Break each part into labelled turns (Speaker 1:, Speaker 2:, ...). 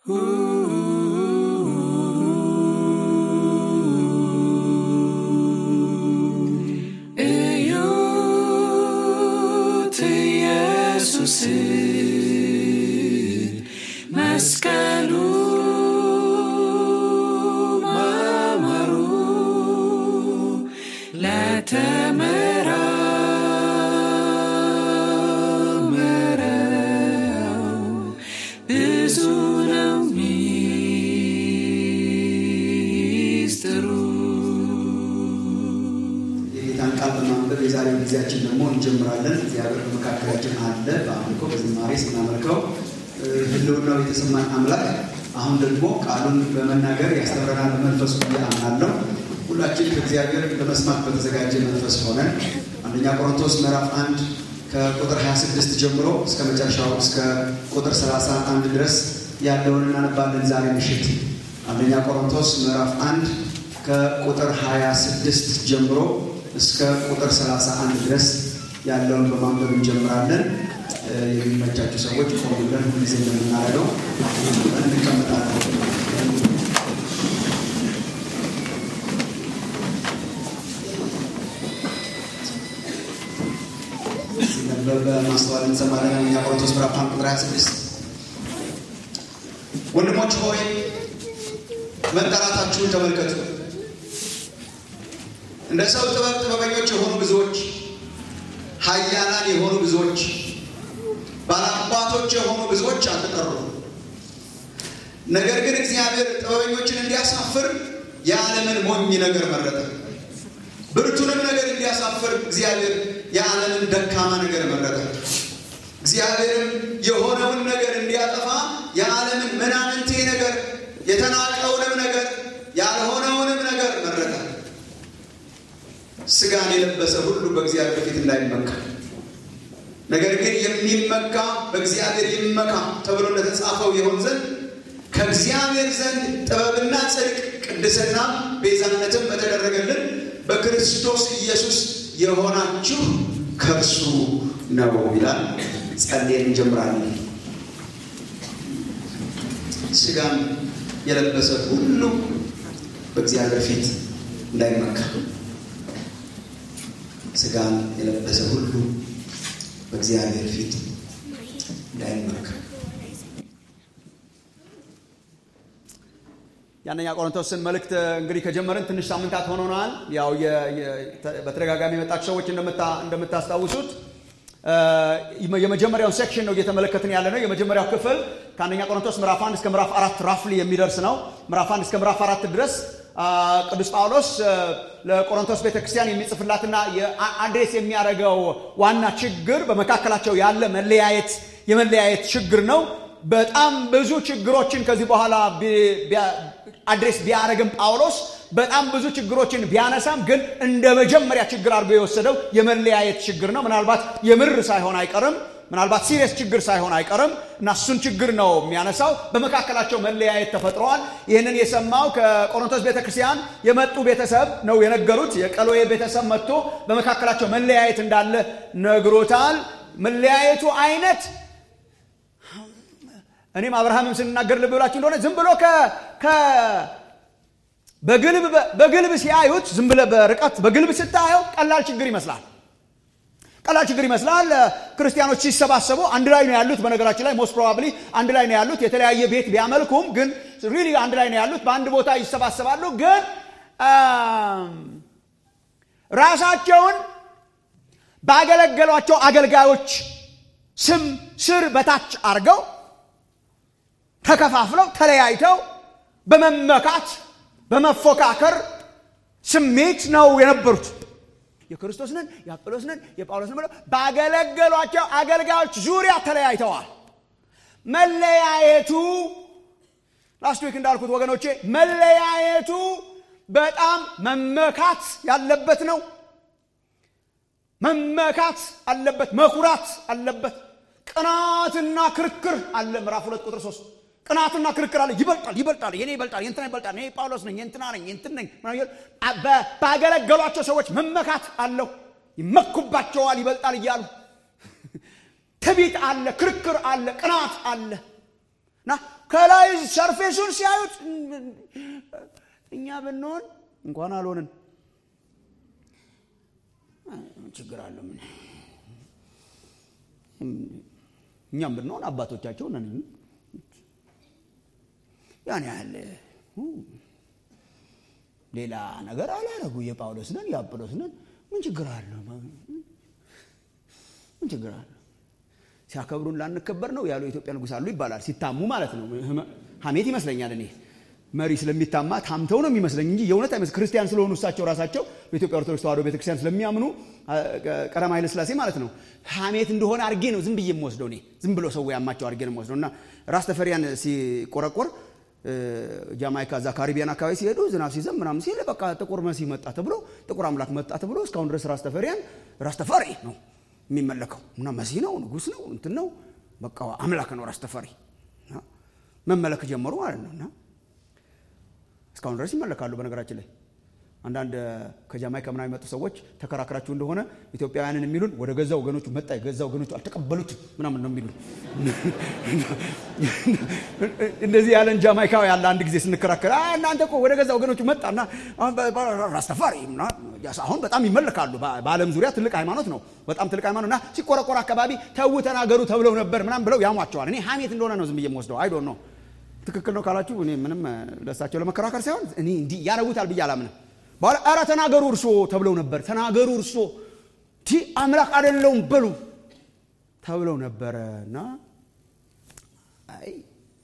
Speaker 1: እዩት ኢየሱስን መስቀሉ ማማሩ ለተመራመረው ብዙ ነው ሚስጥሩ።
Speaker 2: የጌታን ቃል በማንበብ የዛሬው ጊዜያችን ደግሞ እንጀምራለን። እግዚአብሔር በመካከላችን አለ። በአምልኮ በዝማሬ ስናመልከው እ፣ ህልውናው የተሰማን አምላክ አሁን ደግሞ ቃሉን በመናገር ያስተምረናል በመንፈሱ ብዬ አምናለሁ። ሁላችን ከእግዚአብሔር ለመስማት በተዘጋጀ መንፈስ ሆነን አንደኛ ቆሮንቶስ ምዕራፍ አንድ ከቁጥር 26 ጀምሮ እስከ መጨረሻው እስከ ቁጥር 31 ድረስ ያለውን እናነባለን ዛሬ ምሽት አንደኛ ቆሮንቶስ ምዕራፍ አንድ ከቁጥር 26 ጀምሮ እስከ ቁጥር 31 ድረስ ያለውን በማንበብ እንጀምራለን። እ፣ የሚመቻችሁ ሰዎች ቆሙ ብለን ሁልጊዜ እንደምናደርገው እንቀመጣለን። ሲነበብ በማስተዋል እንሰማለን። አንደኛ ቆሮንቶስ ምዕራፍ አንድ ቁጥር 26 ወንድሞች ሆይ መጠራታችሁን ተመልከቱ። እንደ ሰው ጥበብ ጥበበኞች የሆኑ ብዙዎች፣ ኃያላን የሆኑ ብዙዎች፣ ባላባቶች የሆኑ ብዙዎች አልተጠሩም። ነገር ግን እግዚአብሔር ጥበበኞችን እንዲያሳፍር የዓለምን ሞኝ ነገር መረጠ። ብርቱንም ነገር እንዲያሳፍር እግዚአብሔር የዓለምን ደካማ ነገር መረጠ። እግዚአብሔርም የሆነውን ነገር እንዲያጠፋ የዓለምን ምናምንቴ ነገር የተናቀውንም ነገር ያልሆነውንም ነገር መረጠ። ስጋን የለበሰ ሁሉ በእግዚአብሔር ፊት እንዳይመካ ነገር ግን የሚመካ በእግዚአብሔር ይመካ ተብሎ እንደተጻፈው ይሆን ዘንድ ከእግዚአብሔር ዘንድ ጥበብና ጽድቅ ቅድስና ቤዛነትም በተደረገልን በክርስቶስ ኢየሱስ የሆናችሁ ከእርሱ ነው ይላል። ጸልየን እንጀምራለን። ስጋን የለበሰ ሁሉ በእግዚአብሔር ፊት እንዳይመካ ስጋን የለበሰ ሁሉ በእግዚአብሔር ፊት እንዳይመካ
Speaker 3: የአንደኛ ቆሮንቶስን መልእክት እንግዲህ ከጀመርን ትንሽ ሳምንታት ሆኖናል። ያው የ- የ- በተደጋጋሚ የመጣችሁ ሰዎች እንደምታ- እንደምታስታውሱት እ፣ የመጀመሪያውን ሴክሽን ነው እየተመለከትን ያለ ነው። የመጀመሪያው ክፍል ከአንደኛ ቆሮንቶስ ምዕራፍ አንድ እስከ ምዕራፍ አራት ራፍሊ የሚደርስ ነው። ምዕራፍ አንድ እስከ ምዕራፍ አራት ድረስ አ፣ ቅዱስ ጳውሎስ እ፣ ለቆሮንቶስ ቤተክርስቲያን የሚጽፍላትና አድሬስ የሚያደርገው ዋና ችግር በመካከላቸው ያለ መለያየት የመለያየት ችግር ነው። በጣም ብዙ ችግሮችን ከዚህ በኋላ ቢ- ቢያ- አድሬስ ቢያደርግም ጳውሎስ በጣም ብዙ ችግሮችን ቢያነሳም ግን እንደ መጀመሪያ ችግር አድርጎ የወሰደው የመለያየት ችግር ነው። ምናልባት የምር ሳይሆን አይቀርም፣ ምናልባት ሲሪየስ ችግር ሳይሆን አይቀርም እና እሱን ችግር ነው የሚያነሳው። በመካከላቸው መለያየት ተፈጥረዋል። ይህንን የሰማው ከቆሮንቶስ ቤተክርስቲያን የመጡ ቤተሰብ ነው የነገሩት። የቀሎዬ ቤተሰብ መጥቶ በመካከላቸው መለያየት እንዳለ ነግሮታል። መለያየቱ አይነት እኔም አብርሃምም ስንናገር ልብ ብላችሁ እንደሆነ ዝም ብሎ ከ ከ- በግልብ በግልብ ሲያዩት ዝም ብለህ በርቀት በግልብ ስታየው ቀላል ችግር ይመስላል። ቀላል ችግር ይመስላል። ክርስቲያኖች ሲሰባሰቡ አንድ ላይ ነው ያሉት። በነገራችን ላይ ሞስት ፕሮባብሊ አንድ ላይ ነው ያሉት። የተለያየ ቤት ቢያመልኩም ግን ሪሊ አንድ ላይ ነው ያሉት። በአንድ ቦታ ይሰባሰባሉ። ግን አም፣ ራሳቸውን ባገለገሏቸው አገልጋዮች ስም ስር በታች አድርገው ተከፋፍለው ተለያይተው በመመካት በመፎካከር ስሜት ነው የነበሩት። የክርስቶስንን የአጵሎስንን የጳውሎስን ብለው ባገለገሏቸው አገልጋዮች ዙሪያ ተለያይተዋል። መለያየቱ ላስት ዊክ እንዳልኩት ወገኖቼ መለያየቱ በጣም መመካት ያለበት ነው። መመካት አለበት፣ መኩራት አለበት። ቅናትና ክርክር አለ። ምዕራፍ ሁለት ቁጥር ሶስት ቅናትና ክርክር አለ። ይበልጣል ይበልጣል፣ የኔ ይበልጣል፣ የእንትና ይበልጣል፣ እኔ ጳውሎስ ነኝ፣ የእንትና ነኝ፣ የእንትን ነኝ ምናምን እያሉ በ- ባገለገሏቸው ሰዎች መመካት አለው። ይመኩባቸዋል ይበልጣል እያሉ ትቢት አለ፣ ክርክር አለ፣ ቅናት አለ እና ከላይ ሰርፌሱን ሲያዩት እኛ ብንሆን እንኳን አልሆንን ችግር አለ ምን እኛም ብንሆን አባቶቻቸው ነን ያን ያህል ሌላ ነገር አላረጉ የጳውሎስ ነን የአጵሎስ ነን ምን ችግር አለ ምን ችግር አለ ሲያከብሩን ላንከበር ነው ያሉ የኢትዮጵያ ንጉሥ አሉ ይባላል ሲታሙ ማለት ነው ሀሜት ይመስለኛል እኔ መሪ ስለሚታማ ታምተው ነው የሚመስለኝ እንጂ የእውነት አይመስል ክርስቲያን ስለሆኑ እሳቸው ራሳቸው በኢትዮጵያ ኦርቶዶክስ ተዋሕዶ ቤተክርስቲያን ስለሚያምኑ ቀዳማዊ ኃይለ ሥላሴ ማለት ነው ሀሜት እንደሆነ አድርጌ ነው ዝም ብዬ የምወስደው እኔ ዝም ብሎ ሰው ያማቸው አድርጌ ነው የምወስደው እና ራስ ተፈሪያን ሲቆረቆር ጃማይካ እዛ ካሪቢያን አካባቢ ሲሄዱ ዝናብ ሲዘም ምናምን ሲል በቃ ጥቁር መሲህ መጣ ተብሎ ጥቁር አምላክ መጣ ተብሎ እስካሁን ድረስ ራስ ተፈሪያን ራስ ተፈሪ ነው የሚመለከው እና መሲህ ነው ንጉስ ነው እንትን ነው በቃ አምላክ ነው ራስ ተፈሪ መመለክ ጀመሩ ማለት ነው እና እስካሁን ድረስ ይመለካሉ በነገራችን ላይ አንዳንድ ከጃማይካ ምናምን የመጡ ሰዎች ተከራክራችሁ እንደሆነ ኢትዮጵያውያንን የሚሉን ወደ ገዛ ወገኖቹ መጣ የገዛ ወገኖቹ አልተቀበሉትም ምናምን ነው የሚሉን እንደዚህ ያለን ጃማይካዊ ያለ አንድ ጊዜ ስንከራከር እናንተ እኮ ወደ ገዛ ወገኖቹ መጣና ራስተፋሪ አሁን በጣም ይመለካሉ በአለም ዙሪያ ትልቅ ሃይማኖት ነው በጣም ትልቅ ሃይማኖት እና ሲቆረቆር አካባቢ ተዉ ተናገሩ ተብለው ነበር ምናምን ብለው ያሟቸዋል እኔ ሀሜት እንደሆነ ነው ዝም ብዬ የምወስደው አይዶ ነው ትክክል ነው ካላችሁ እኔ ምንም ለሳቸው ለመከራከር ሳይሆን እኔ እንዲህ ያረጉታል ብዬ አላምንም በኋላ ኧረ ተናገሩ እርሶ ተብለው ነበር ተናገሩ እርሶ ቲ አምላክ አይደለውም በሉ ተብለው ነበረ እና አይ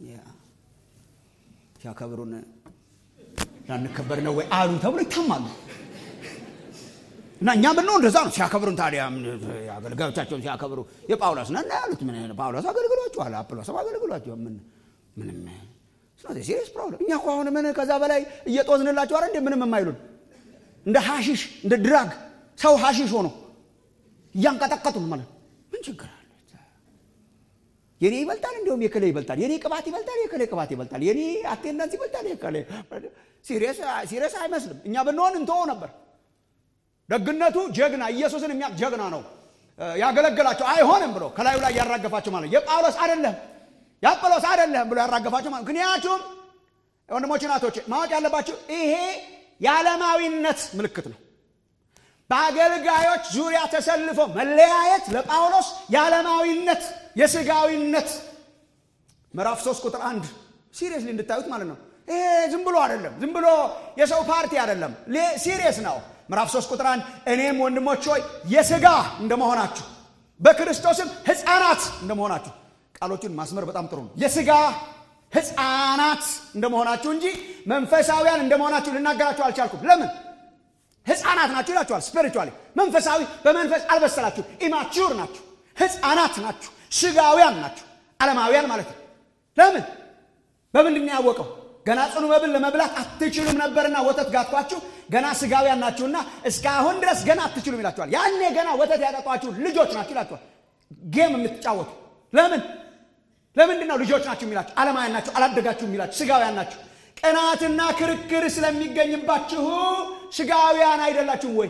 Speaker 3: ሲያከብሩን ላንከበር ነው ወይ አሉ ተብሎ ይታማሉ እና እኛ ብንሆን እንደዛ ነው ሲያከብሩን ታዲያ አገልጋዮቻቸውን ሲያከብሩ የጳውሎስ ነን ያሉት ምን ጳውሎስ አገልግሏቸዋል አጵሎስም አገልግሏቸዋል ምን ምንም ሲሪየስ ፕሮብለም እኛ እኮ አሁን ምን ከዛ በላይ እየጦዝንላቸው አረ እንደ ምንም የማይሉን እንደ ሀሺሽ እንደ ድራግ ሰው ሀሺሽ ሆኖ እያንቀጠቀጡን ማለት ምን ችግር አለ የኔ ይበልጣል እንዲሁም የከሌ ይበልጣል የኔ ቅባት ይበልጣል የከሌ ቅባት ይበልጣል የኔ አቴንዳንስ ይበልጣል የከሌ ሲሪየስ አይመስልም እኛ ብንሆን እንተወው ነበር ደግነቱ ጀግና ኢየሱስን የሚያቅ ጀግና ነው ያገለገላቸው አይሆንም ብሎ ከላዩ ላይ ያራገፋቸው ማለት የጳውሎስ አይደለም የአጵሎስ አይደለም ብሎ ያራገፋቸው ማለት ምክንያቱም ወንድሞች ናቶች ማወቅ ያለባቸው ይሄ የዓለማዊነት ምልክት ነው በአገልጋዮች ዙሪያ ተሰልፎ መለያየት ለጳውሎስ የዓለማዊነት የስጋዊነት ምዕራፍ 3 ቁጥር አንድ ሲሪየስሊ እንድታዩት ማለት ነው ይሄ ዝም ብሎ አይደለም ዝም ብሎ የሰው ፓርቲ አይደለም ሲሪየስ ነው ምዕራፍ 3 ቁጥር አንድ እኔም ወንድሞች ሆይ የስጋ እንደመሆናችሁ በክርስቶስም ህፃናት እንደመሆናችሁ ቃሎቹን ማስመር በጣም ጥሩ ነው የስጋ ህፃናት እንደመሆናችሁ እንጂ መንፈሳዊያን እንደመሆናችሁ ልናገራችሁ አልቻልኩም ለምን ህፃናት ናችሁ ይላችኋል ስፒሪቹዋሊ መንፈሳዊ በመንፈስ አልበሰላችሁ ኢማቹር ናችሁ ህፃናት ናችሁ ስጋውያን ናችሁ ዓለማውያን ማለት ነው ለምን በምንድን ያወቀው ገና ጽኑ መብል ለመብላት አትችሉም ነበርና ወተት ጋትኳችሁ ገና ስጋውያን ናችሁና እስካሁን ድረስ ገና አትችሉም ይላችኋል ያኔ ገና ወተት ያጠጧችሁ ልጆች ናችሁ ይላችኋል ጌም የምትጫወቱ ለምን ለምንድን ነው ልጆች ናችሁ የሚላችሁ ዓለማውያን ናችሁ አላደጋችሁ የሚላችሁ ስጋውያን ናችሁ ቅናትና ክርክር ስለሚገኝባችሁ ስጋውያን አይደላችሁም ወይ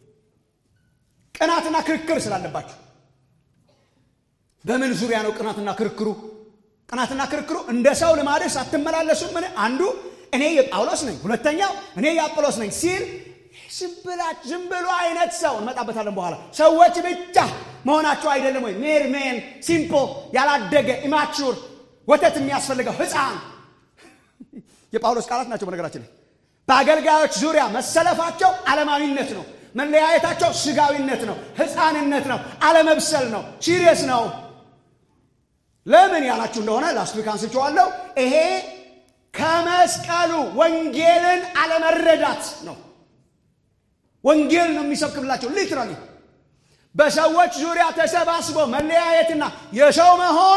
Speaker 3: ቅናትና ክርክር ስላለባችሁ በምን ዙሪያ ነው ቅናትና ክርክሩ ቅናትና ክርክሩ እንደ ሰው ልማድስ አትመላለሱም ምን አንዱ እኔ የጳውሎስ ነኝ ሁለተኛው እኔ የአጵሎስ ነኝ ሲል ዝም ብሎ አይነት ሰው እንመጣበታለን በኋላ ሰዎች ብቻ መሆናቸው አይደለም ወይ ሜርሜን ሲምፕል ያላደገ ኢማቹር ወተት የሚያስፈልገው ህፃን የጳውሎስ ቃላት ናቸው በነገራችን ላይ በአገልጋዮች ዙሪያ መሰለፋቸው ዓለማዊነት ነው መለያየታቸው ስጋዊነት ነው ህፃንነት ነው አለመብሰል ነው ሲሪየስ ነው ለምን ያላችሁ እንደሆነ ላስት ዊክ አንስቼዋለሁ ይሄ ከመስቀሉ ወንጌልን አለመረዳት ነው ወንጌል ነው የሚሰብክላቸው ሊትራሊ በሰዎች ዙሪያ ተሰባስቦ መለያየትና የሰው መሆን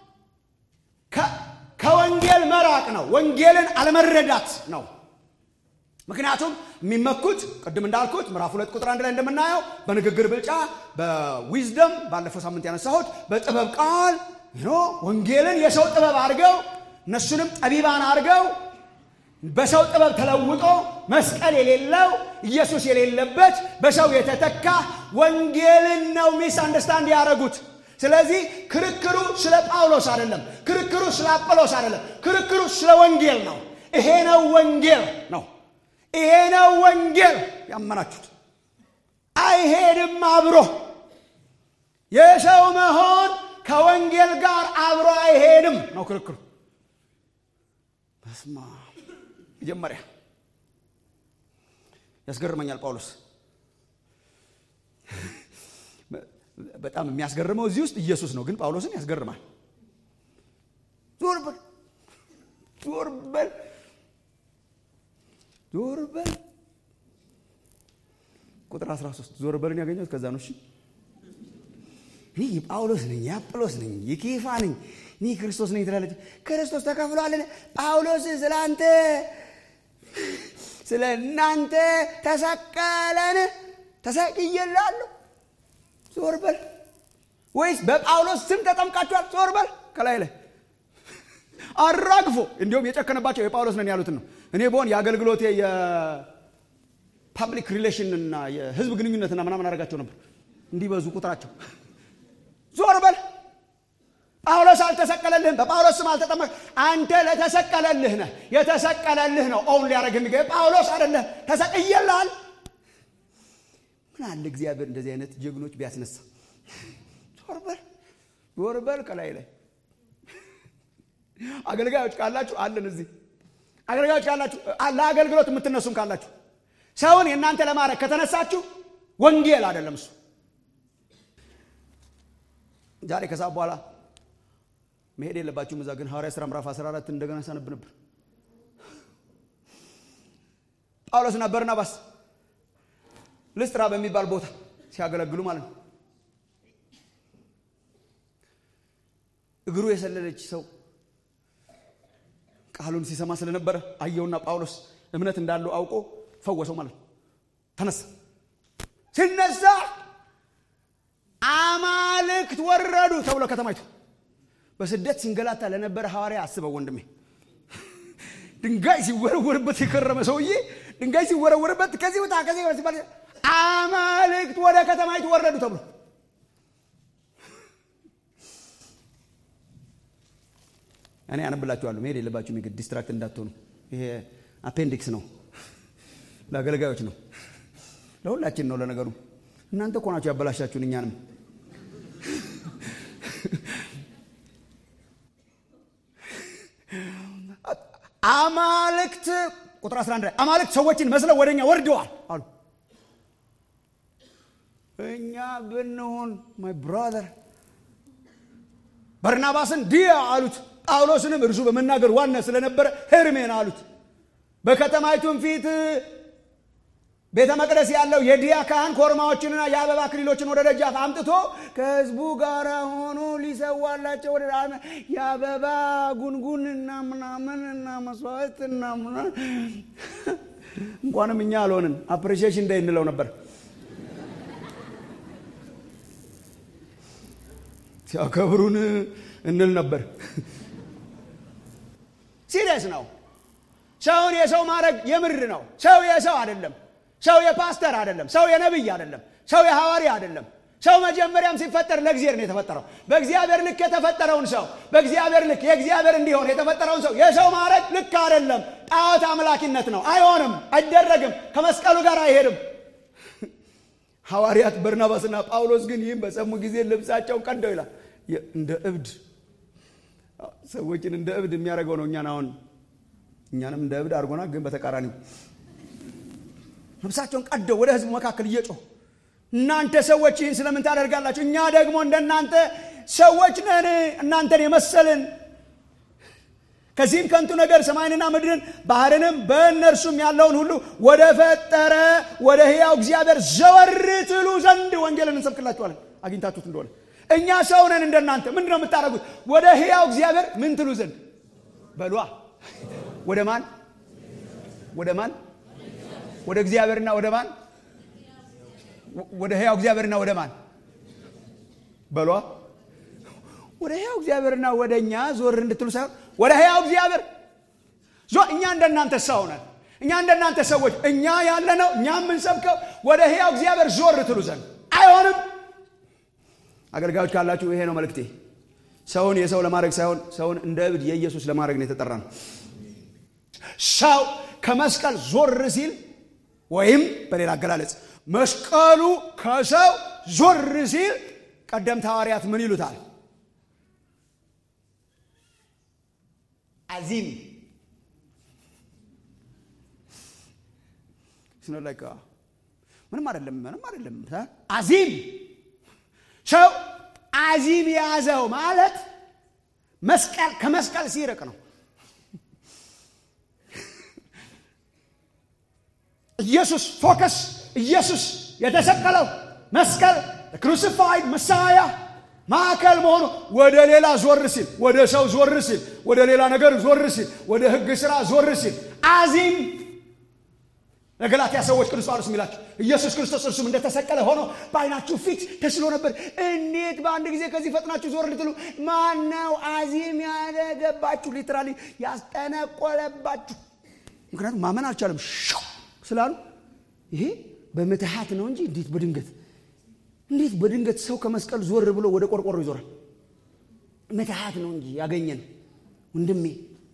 Speaker 3: ከወንጌል መራቅ ነው ወንጌልን አለመረዳት ነው ምክንያቱም የሚመኩት ቅድም እንዳልኩት ምዕራፍ ሁለት ቁጥር አንድ ላይ እንደምናየው በንግግር ብልጫ በዊዝደም ባለፈው ሳምንት ያነሳሁት በጥበብ ቃል ወንጌልን የሰው ጥበብ አድርገው እነሱንም ጠቢባን አድርገው በሰው ጥበብ ተለውጦ መስቀል የሌለው ኢየሱስ የሌለበት በሰው የተተካ ወንጌልን ነው ሚስ አንደርስታንድ ያደረጉት ስለዚህ ክርክሩ ስለ ጳውሎስ አይደለም። ክርክሩ ስለ አጵሎስ አይደለም። ክርክሩ ስለ ወንጌል ነው። ይሄ ነው ወንጌል ነው። ይሄ ነው ወንጌል ያመናችሁት። አይሄድም አብሮ የሰው መሆን ከወንጌል ጋር አብሮ አይሄድም ነው ክርክሩ። በስማ መጀመሪያ ያስገርመኛል ጳውሎስ በጣም የሚያስገርመው እዚህ ውስጥ ኢየሱስ ነው፣ ግን ጳውሎስን ያስገርማል። ዞር በል ዞር በል ዞር በል ቁጥር 13 ዞር በልን ያገኘሁት ከዛ ነው። እሺ እኔ የጳውሎስ ነኝ የአጵሎስ ነኝ የኬፋ ነኝ እኔ ክርስቶስ ነኝ ትላለች። ክርስቶስ ተከፍሏልን? ጳውሎስ ስለ አንተ ስለ እናንተ ተሰቀለን ተሰቅዬላለሁ ዞር በል ወይስ በጳውሎስ ስም ተጠምቃችኋል? ዞር በል ከላይ ላይ አራግፎ እንዲሁም የጨከነባቸው የጳውሎስ ነን ያሉትን ነው። እኔ በሆን የአገልግሎቴ የፓብሊክ ሪሌሽን እና የህዝብ ግንኙነትና ምናምን አደርጋቸው ነበር እንዲበዙ ቁጥራቸው። ዞር በል ጳውሎስ አልተሰቀለልህም፣ በጳውሎስ ስም አልተጠመቅ። አንተ ለተሰቀለልህ ነህ። የተሰቀለልህ ነው ኦውን ሊያደርግ የሚገ ጳውሎስ አይደለም። ተሰቅየልሃል። ምን አለ እግዚአብሔር እንደዚህ አይነት ጀግኖች ቢያስነሳ። ዞር በል ዞር በል ከላይ ላይ አገልጋዮች ካላችሁ አለን እዚህ አገልጋዮች ካላችሁ ለአገልግሎት የምትነሱም ካላችሁ ሰውን የእናንተ ለማድረግ ከተነሳችሁ ወንጌል አይደለም እሱ። ዛሬ ከሰዓት በኋላ መሄድ የለባችሁም እዛ። ግን ሐዋርያ ሥራ ምዕራፍ 14 እንደገና ሳነብ ነበር። ጳውሎስና በርናባስ ልስጥራ በሚባል ቦታ ሲያገለግሉ ማለት ነው። እግሩ የሰለለች ሰው ቃሉን ሲሰማ ስለነበረ አየውና ጳውሎስ እምነት እንዳለው አውቆ ፈወሰው ማለት ነው። ተነሳ። ሲነሳ አማልክት ወረዱ ተብሎ ከተማይቱ በስደት ሲንገላታ ለነበረ ሐዋርያ አስበው ወንድሜ። ድንጋይ ሲወረወርበት የከረመ ሰውዬ ድንጋይ ሲወረወርበት ከዚህ ቦታ ከዚህ ሲባል አማልክት ወደ ከተማይቱ ወረዱ ተብሎ እኔ አነብላችኋለሁ። መሄድ የለባችሁም የግድ ዲስትራክት እንዳትሆኑ። ይሄ አፔንዲክስ ነው፣ ለአገልጋዮች ነው፣ ለሁላችን ነው። ለነገሩ እናንተ እኮ ናችሁ ያበላሻችሁን እኛንም። አማልክት ቁጥር 11 ላይ አማልክት ሰዎችን መስለው ወደ እኛ ወርደዋል አሉ። እኛ ብንሆን ማይ ብራዘር በርናባስን ዲያ አሉት። ጳውሎስንም እርሱ በመናገር ዋና ስለነበረ ሄርሜን አሉት። በከተማይቱም ፊት ቤተ መቅደስ ያለው የዲያ ካህን ኮርማዎችንና የአበባ አክሊሎችን ወደ ደጃፍ አምጥቶ ከሕዝቡ ጋር ሆኖ ሊሰዋላቸው ወደ የአበባ ጉንጉን እና ምናምን እና መስዋዕት እና ምናምን እንኳንም እኛ አልሆንን አፕሪሺዬሽን ዴይ እንለው ነበር። ሲያከብሩን እንል ነበር። ሲሪየስ ነው። ሰውን የሰው ማድረግ የምር ነው። ሰው የሰው አይደለም። ሰው የፓስተር አይደለም። ሰው የነቢይ አይደለም። ሰው የሐዋርያ አይደለም። ሰው መጀመሪያም ሲፈጠር ለእግዚአብሔር ነው የተፈጠረው። በእግዚአብሔር ልክ የተፈጠረውን ሰው በእግዚአብሔር ልክ የእግዚአብሔር እንዲሆን የተፈጠረውን ሰው የሰው ማድረግ ልክ አይደለም። ጣዖት አምላኪነት ነው። አይሆንም፣ አይደረግም። ከመስቀሉ ጋር አይሄድም። ሐዋርያት በርናባስና ጳውሎስ ግን ይህም በሰሙ ጊዜ ልብሳቸውን ቀደው ይላል። እንደ እብድ ሰዎችን እንደ እብድ የሚያደርገው ነው። እኛን አሁን እኛንም እንደ እብድ አድርጎና ግን በተቃራኒው ልብሳቸውን ቀደው ወደ ሕዝቡ መካከል እየጮሁ እናንተ ሰዎች ይህን ስለምን ታደርጋላችሁ? እኛ ደግሞ እንደናንተ ሰዎች ነን፣ እናንተን የመሰልን ከዚህም ከንቱ ነገር ሰማይንና ምድርን ባህርንም በእነርሱም ያለውን ሁሉ ወደ ፈጠረ ወደ ሕያው እግዚአብሔር ዘወር ትሉ ዘንድ ወንጌልን እንሰብክላችኋለን። አግኝታችሁት እንደሆነ እኛ ሰው ነን እንደናንተ። ምንድን ነው የምታደርጉት? ወደ ሕያው እግዚአብሔር ምን ትሉ ዘንድ በሏ። ወደ ማን? ወደ ማን? ወደ እግዚአብሔርና ወደ ማን? ወደ ሕያው እግዚአብሔርና ወደ ማን በሏ። ወደ ሕያው እግዚአብሔርና ወደ እኛ ዞር እንድትሉ ሳይሆን ወደ ሕያው እግዚአብሔር እኛ እንደናንተ ሰው ነን። እኛ እንደናንተ ሰዎች እኛ ያለ ነው እኛ የምንሰብከው ወደ ሕያው እግዚአብሔር ዞር ትሉ ዘንድ አይሆንም። አገልጋዮች ካላችሁ ይሄ ነው መልእክቴ። ሰውን የሰው ለማድረግ ሳይሆን ሰውን እንደ እብድ የኢየሱስ ለማድረግ ነው የተጠራ ነው። ሰው ከመስቀል ዞር ሲል ወይም በሌላ አገላለጽ መስቀሉ ከሰው ዞር ሲል ቀደምት ሐዋርያት ምን ይሉታል? አዚም ምንም አይደለም፣ ምንም አይደለም። አዚም ሰው አዚም የያዘው ማለት መስቀል ከመስቀል ሲርቅ ነው። ኢየሱስ ፎከስ ኢየሱስ የተሰቀለው መስቀል ክሩሲፋይድ መሳያ ማዕከል መሆኑ ወደ ሌላ ዞር ሲል ወደ ሰው ዞር ሲል ወደ ሌላ ነገር ዞር ሲል ወደ ሕግ ስራ ዞር ሲል አዚም ለገላትያ ሰዎች ቅዱስ ጳውሎስ የሚላቸው ኢየሱስ ክርስቶስ እርሱም እንደተሰቀለ ሆኖ በዓይናችሁ ፊት ተስሎ ነበር። እንዴት በአንድ ጊዜ ከዚህ ፈጥናችሁ ዞር ልትሉ? ማነው አዚም ያደረገባችሁ? ሊትራሊ ያስጠነቆለባችሁ። ምክንያቱም ማመን አልቻለም ሻው ስላሉ ይሄ በምትሃት ነው እንጂ እንዴት በድንገት እንዴት በድንገት ሰው ከመስቀል ዞር ብሎ ወደ ቆርቆሮ ይዞራል? ምትሃት ነው እንጂ ያገኘን ወንድሜ።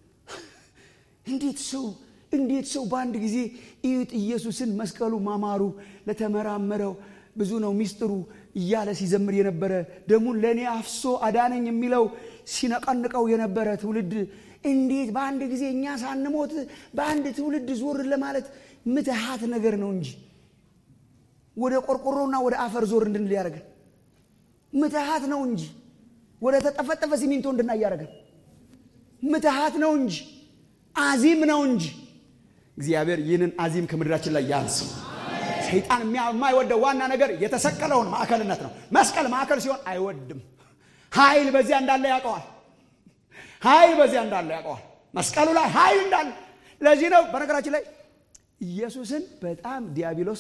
Speaker 3: እንዴት ሰው እንዴት ሰው በአንድ ጊዜ እዩት ኢየሱስን መስቀሉ ማማሩ ለተመራመረው ብዙ ነው ሚስጥሩ እያለ ሲዘምር የነበረ ደሙን ለእኔ አፍሶ አዳነኝ የሚለው ሲነቀንቀው የነበረ ትውልድ እንዴት በአንድ ጊዜ እኛ ሳንሞት በአንድ ትውልድ ዞር ለማለት ምትሃት ነገር ነው እንጂ ወደ ቆርቆሮና ወደ አፈር ዞር እንድንል ያደረገን ምትሃት ነው እንጂ ወደ ተጠፈጠፈ ሲሚንቶ እንድናይ ያደረገን ምትሃት ነው እንጂ አዚም ነው እንጂ እግዚአብሔር ይህንን አዚም ከምድራችን ላይ ያንስም። ሰይጣን የማይወደው ዋና ነገር የተሰቀለውን ማዕከልነት ነው። መስቀል ማዕከል ሲሆን አይወድም። ኃይል በዚያ እንዳለ ያውቀዋል። ኃይል በዚያ እንዳለ ያውቀዋል። መስቀሉ ላይ ኃይል እንዳለ። ለዚህ ነው በነገራችን ላይ ኢየሱስን በጣም ዲያብሎስ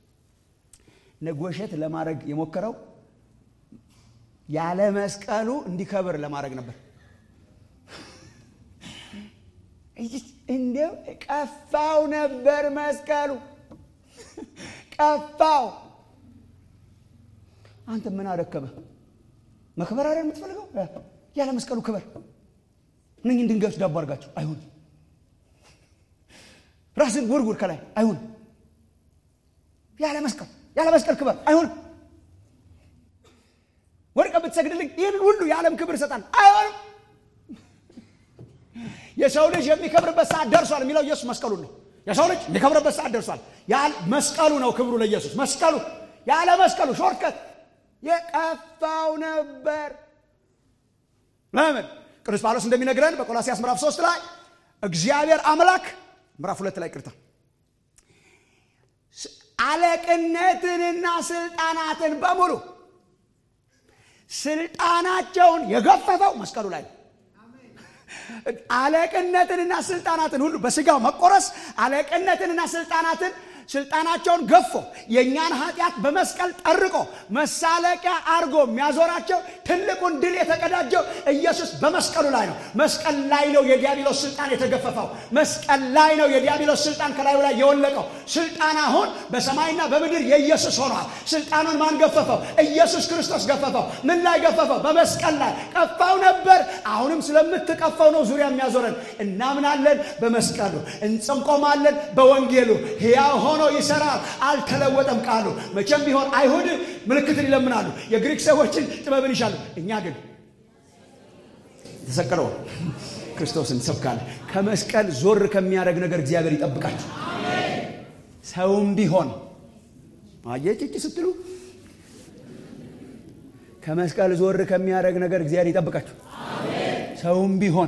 Speaker 3: ነጎሸት ለማድረግ የሞከረው ያለ መስቀሉ እንዲከብር ለማድረግ ነበር። እንዲያው ቀፋው ነበር መስቀሉ ቀፋው። አንተ ምን አደከመ? መክበር አይደል የምትፈልገው? ያለ መስቀሉ ክበር። እነኝህን ድንጋዮች ዳቦ አድርጋቸው አይሁን። ራስን ውርውር ከላይ አይሁን። ያለ መስቀል ያለ መስቀል ክበር አይሁን። ወድቀ ብትሰግድልኝ ይህንን ሁሉ የዓለም ክብር ይሰጣል አይሆንም። የሰው ልጅ የሚከብርበት ሰዓት ደርሷል የሚለው ኢየሱስ መስቀሉን ነው። የሰው ልጅ የሚከብርበት ሰዓት ደርሷል። መስቀሉ ነው ክብሩ ለኢየሱስ መስቀሉ። ያለ መስቀሉ ሾርትከት የቀፋው ነበር። ለምን? ቅዱስ ጳውሎስ እንደሚነግረን በቆላሲያስ ምዕራፍ ሶስት ላይ እግዚአብሔር አምላክ ምዕራፍ ሁለት ላይ ቅርታ አለቅነትንና ስልጣናትን በሙሉ ስልጣናቸውን የገፈፈው መስቀሉ ላይ ነው። አለቅነትንና ስልጣናትን ሁሉ በስጋው መቆረስ አለቅነትንና ስልጣናትን ስልጣናቸውን ገፎ የእኛን ኃጢአት በመስቀል ጠርቆ መሳለቂያ አርጎ የሚያዞራቸው ትልቁን ድል የተቀዳጀው ኢየሱስ በመስቀሉ ላይ ነው። መስቀል ላይ ነው የዲያብሎስ ስልጣን የተገፈፈው። መስቀል ላይ ነው የዲያብሎስ ስልጣን ከላዩ ላይ የወለቀው። ስልጣን አሁን በሰማይና በምድር የኢየሱስ ሆኗል። ስልጣኑን ማን ገፈፈው? ኢየሱስ ክርስቶስ ገፈፈው። ምን ላይ ገፈፈው? በመስቀል ላይ ቀፋው ነበር። አሁንም ስለምትቀፋው ነው ዙሪያ የሚያዞረን። እናምናለን በመስቀሉ እንጽንቆማለን በወንጌሉ ሕያው ሆኖ ይሰራል። አልተለወጠም ቃሉ። መቼም ቢሆን አይሁድ ምልክትን ይለምናሉ፣ የግሪክ ሰዎችን ጥበብን ይሻሉ። እኛ ግን የተሰቀለው ክርስቶስን ሰብካለን። ከመስቀል ዞር ከሚያደርግ ነገር እግዚአብሔር ይጠብቃችሁ። ሰውም ቢሆን አየጭጭ ስትሉ ከመስቀል ዞር ከሚያደርግ ነገር እግዚአብሔር ይጠብቃችሁ። ሰውም ቢሆን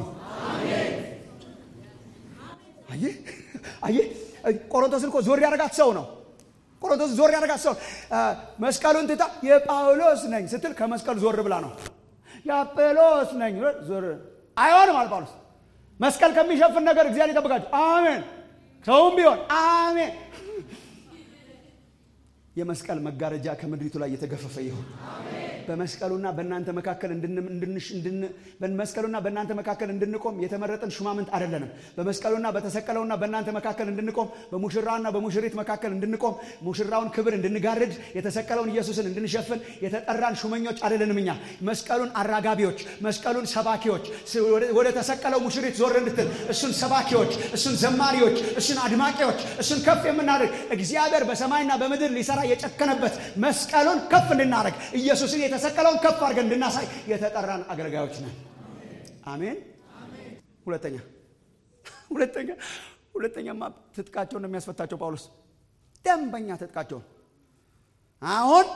Speaker 3: አየ አየ ቆሮንቶስን እኮ ዞር ያደረጋት ሰው ነው። ቆሮንቶስ ዞር ያደረጋት ሰው መስቀሉን ትታ የጳውሎስ ነኝ ስትል ከመስቀል ዞር ብላ ነው። የአጵሎስ ነኝ ዞር አይሆንም አለ ጳውሎስ። መስቀል ከሚሸፍን ነገር እግዚአብሔር ይጠብቃችሁ። አሜን። ሰውም ቢሆን አሜን። የመስቀል መጋረጃ ከምድሪቱ ላይ የተገፈፈ ይሁን። በመስቀሉና በእናንተ መካከል በመስቀሉና በእናንተ መካከል እንድንቆም የተመረጥን ሹማምንት አይደለንም። በመስቀሉና በተሰቀለውና በእናንተ መካከል እንድንቆም በሙሽራውና በሙሽሪት መካከል እንድንቆም ሙሽራውን ክብር እንድንጋርድ የተሰቀለውን ኢየሱስን እንድንሸፍን የተጠራን ሹመኞች አይደለንም። እኛ መስቀሉን አራጋቢዎች፣ መስቀሉን ሰባኪዎች፣ ወደ ተሰቀለው ሙሽሪት ዞር እንድትል እሱን ሰባኪዎች፣ እሱን ዘማሪዎች፣ እሱን አድማቂዎች፣ እሱን ከፍ የምናደርግ እግዚአብሔር በሰማይና በምድር ሊሰራ የጨከነበት መስቀሉን ከፍ እንድናደርግ ኢየሱስን የተሰቀለውን ከፍ አድርገን እንድናሳይ የተጠራን አገልጋዮች ነን። አሜን። ሁለተኛ ሁለተኛ ሁለተኛማ ትጥቃቸውን ነው የሚያስፈታቸው ጳውሎስ ደንበኛ ትጥቃቸውን አሁን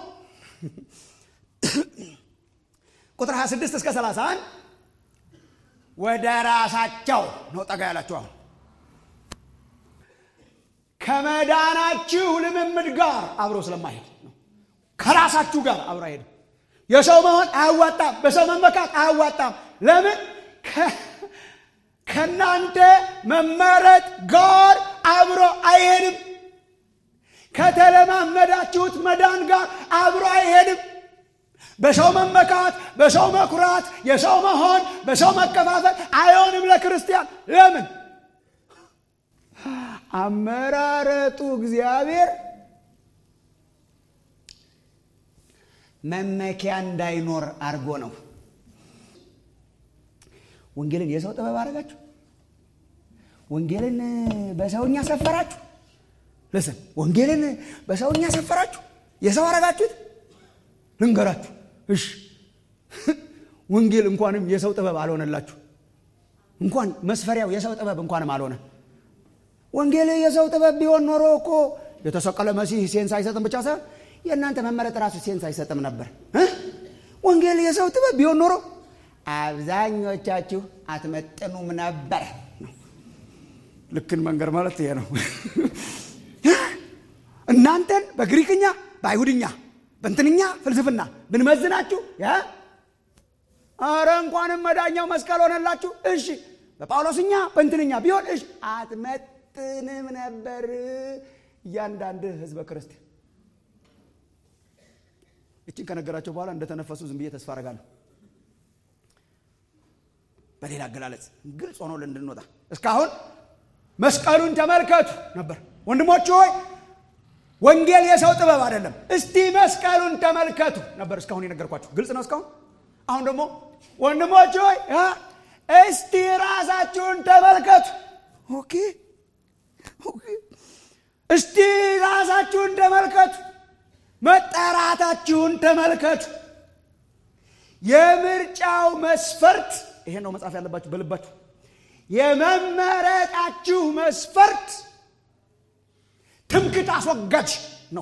Speaker 3: ቁጥር 26 እስከ 31 ወደ ራሳቸው ነው ጠጋ ያላቸው አሁን ከመዳናችሁ ልምምድ ጋር አብሮ ስለማይሄድ ነው። ከራሳችሁ ጋር አብሮ አይሄድም። የሰው መሆን አያዋጣም። በሰው መመካት አያዋጣም። ለምን? ከእናንተ መመረጥ ጋር አብሮ አይሄድም። ከተለማመዳችሁት መዳን ጋር አብሮ አይሄድም። በሰው መመካት፣ በሰው መኩራት፣ የሰው መሆን፣ በሰው መከፋፈል አይሆንም ለክርስቲያን። ለምን? አመራረጡ እግዚአብሔር መመኪያ እንዳይኖር አድርጎ ነው። ወንጌልን የሰው ጥበብ አደረጋችሁ። ወንጌልን በሰውኛ ሰፈራችሁ። ልስን ወንጌልን በሰውኛ ሰፈራችሁ፣ የሰው አረጋችሁት። ልንገራችሁ፣ እሺ ወንጌል እንኳንም የሰው ጥበብ አልሆነላችሁ። እንኳን መስፈሪያው የሰው ጥበብ እንኳንም አልሆነ። ወንጌል የሰው ጥበብ ቢሆን ኖሮ እኮ የተሰቀለ መሲህ ሴንስ አይሰጥም ብቻ ሳይሆን የእናንተ መመረጥ ራሱ ሴንስ አይሰጥም ነበር። ወንጌል የሰው ጥበብ ቢሆን ኖሮ አብዛኞቻችሁ አትመጥኑም ነበር ነው። ልክን መንገር ማለት ይሄ ነው። እናንተን በግሪክኛ በአይሁድኛ በእንትንኛ ፍልስፍና ብንመዝናችሁ አረ እንኳንም መዳኛው መስቀል ሆነላችሁ። እሺ በጳውሎስኛ በእንትንኛ ቢሆን እሺ አትመጥንም ነበር እያንዳንድ ህዝበ ክርስቲያን። እችን ከነገራቸው በኋላ እንደተነፈሱ ዝም ብዬ ተስፋ አረጋለሁ። በሌላ አገላለጽ ግልጽ ሆኖ እንድንወጣ እስካሁን መስቀሉን ተመልከቱ ነበር። ወንድሞች ሆይ ወንጌል የሰው ጥበብ አይደለም። እስቲ መስቀሉን ተመልከቱ ነበር እስካሁን የነገርኳችሁ። ግልጽ ነው እስካሁን። አሁን ደግሞ ወንድሞች ሆይ እስቲ ራሳችሁን ተመልከቱ። ኦኬ ኦኬ። እስቲ ራሳችሁን ተመልከቱ። መጠራታችሁን ተመልከቱ። የምርጫው መስፈርት ይሄ ነው መጻፍ ያለባችሁ በልባችሁ። የመመረጣችሁ መስፈርት ትምክት አስወጋጅ ነው።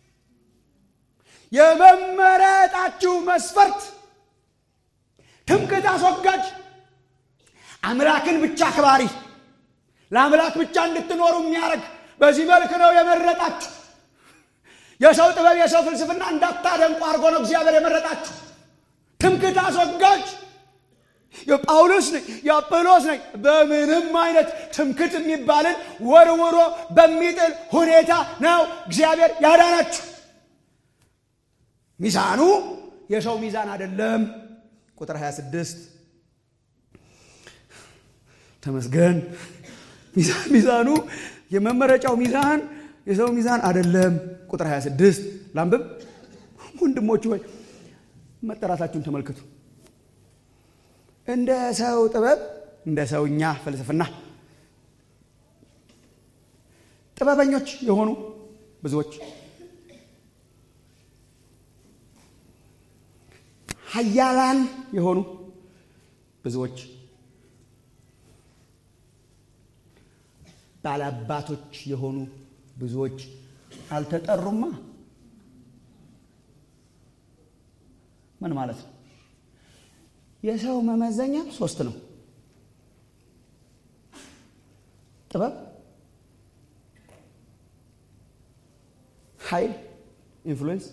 Speaker 3: የመመረጣችሁ መስፈርት ትምክት አስወጋጅ፣ አምላክን ብቻ አክባሪ፣ ለአምላክ ብቻ እንድትኖሩ የሚያደርግ በዚህ መልክ ነው የመረጣችሁ። የሰው ጥበብ የሰው ፍልስፍና እንዳታደንቁ አድርጎ ነው እግዚአብሔር የመረጣችሁ። ትምክት አስወጋጅ የጳውሎስ ነኝ የአጵሎስ ነኝ። በምንም አይነት ትምክት የሚባልን ወርውሮ በሚጥል ሁኔታ ነው እግዚአብሔር ያዳናችሁ። ሚዛኑ የሰው ሚዛን አይደለም። ቁጥር 26 ተመስገን። ሚዛኑ የመመረጫው ሚዛን የሰው ሚዛን አይደለም። ቁጥር 26 ላንብብ። ወንድሞች ሆይ መጠራታችሁን ተመልከቱ። እንደ ሰው ጥበብ እንደ ሰውኛ ፍልስፍና ጥበበኞች የሆኑ ብዙዎች፣ ኃያላን የሆኑ ብዙዎች፣ ባላባቶች የሆኑ ብዙዎች አልተጠሩማ። ምን ማለት ነው? የሰው መመዘኛ ሶስት ነው። ጥበብ፣ ኃይል፣ ኢንፍሉዌንስ።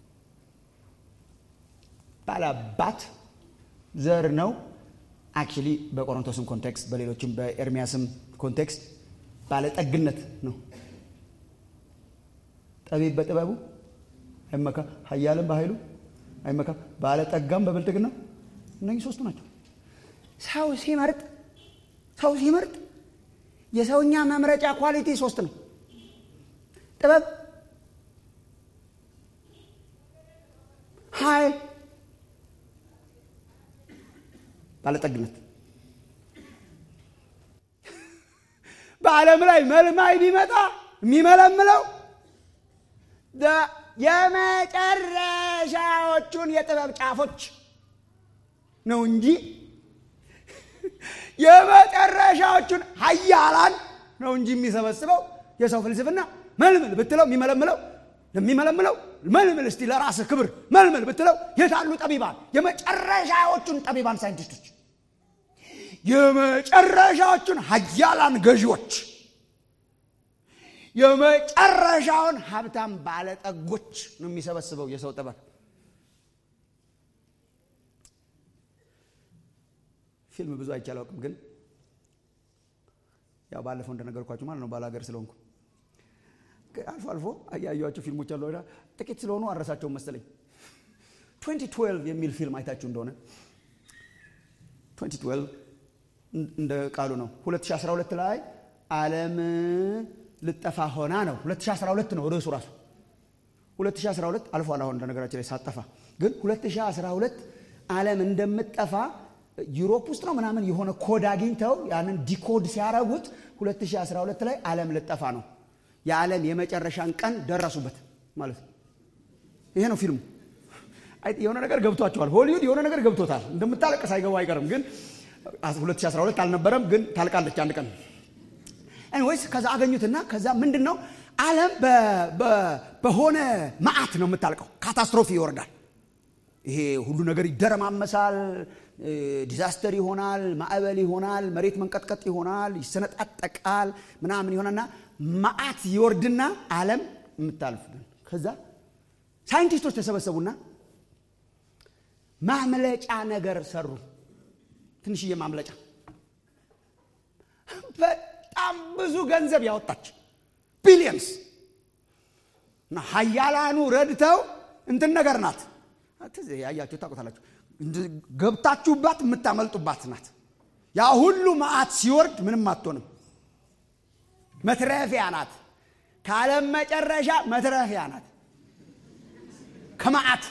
Speaker 3: ባላባት ዘር ነው። አክቹሊ በቆሮንቶስም ኮንቴክስት በሌሎችም በኤርሚያስም ኮንቴክስት ባለጠግነት ነው። ጠቢብ በጥበቡ አይመካ፣ ኃያልም በኃይሉ አይመካም። ባለጠጋም በብልጥግና እነኚህ ሶስቱ ናቸው። ሰው ሲመርጥ ሰው ሲመርጥ የሰውኛ መምረጫ ኳሊቲ ሶስት ነው። ጥበብ፣ ኃይል፣ ባለጠግነት። በዓለም ላይ መልማይ ቢመጣ የሚመለምለው የመጨረሻዎቹን የጥበብ ጫፎች ነው እንጂ የመጨረሻዎቹን ሀያላን ነው እንጂ የሚሰበስበው የሰው ፍልስፍና መልምል ብትለው የሚመለምለው የሚመለምለው መልምል እስቲ ለራስህ ክብር መልምል ብትለው የታሉ ጠቢባን የመጨረሻዎቹን ጠቢባን ሳይንቲስቶች የመጨረሻዎቹን ሀያላን ገዢዎች የመጨረሻውን ሀብታም ባለጠጎች ነው የሚሰበስበው የሰው ጥበብ ፊልም ብዙ አይቼ አላውቅም፣ ግን ያው ባለፈው እንደነገርኳችሁ ማለት ነው ባላገር ስለሆንኩ አልፎ አልፎ ያየኋቸው ፊልሞች አሉ። ጥቂት ስለሆኑ አረሳቸውም መሰለኝ። 2012 የሚል ፊልም አይታችሁ እንደሆነ 2012 እንደ ቃሉ ነው። 2012 ላይ ዓለም ልጠፋ ሆና ነው። 2012 ነው ርዕሱ ራሱ 2012 አልፏል። አሁን እንደነገራችን ላይ ሳጠፋ ግን 2012 ዓለም እንደምትጠፋ ዩሮፕ ውስጥ ነው ምናምን የሆነ ኮድ አግኝተው ያንን ዲኮድ ሲያረጉት 2012 ላይ ዓለም ልጠፋ ነው። የዓለም የመጨረሻን ቀን ደረሱበት ማለት ነው። ይሄ ነው ፊልሙ። የሆነ ነገር ገብቷቸዋል። ሆሊውድ የሆነ ነገር ገብቶታል። እንደምታለቅ ሳይገቡ አይቀርም። ግን 2012 አልነበረም፣ ግን ታልቃለች አንድ ቀን ወይስ ከዛ አገኙትና ከዛ ምንድን ነው ዓለም በሆነ መዓት ነው የምታልቀው። ካታስትሮፊ ይወርዳል። ይሄ ሁሉ ነገር ይደረማመሳል። ዲዛስተር ይሆናል፣ ማዕበል ይሆናል፣ መሬት መንቀጥቀጥ ይሆናል፣ ይሰነጣጠቃል፣ ምናምን ይሆናልና መዓት ይወርድና ዓለም የምታልፍ ከዛ ሳይንቲስቶች ተሰበሰቡና ማምለጫ ነገር ሰሩ። ትንሽዬ ማምለጫ በጣም ብዙ ገንዘብ ያወጣች ቢሊየንስ እና ሀያላኑ ረድተው እንትን ነገር ናት። ያያችሁ ታውቁታላችሁ። ገብታችሁባት የምታመልጡባት ናት። ያ ሁሉ መዓት ሲወርድ ምንም አትሆንም። መትረፊያ ናት። ከዓለም መጨረሻ መትረፊያ ናት። ከመዓት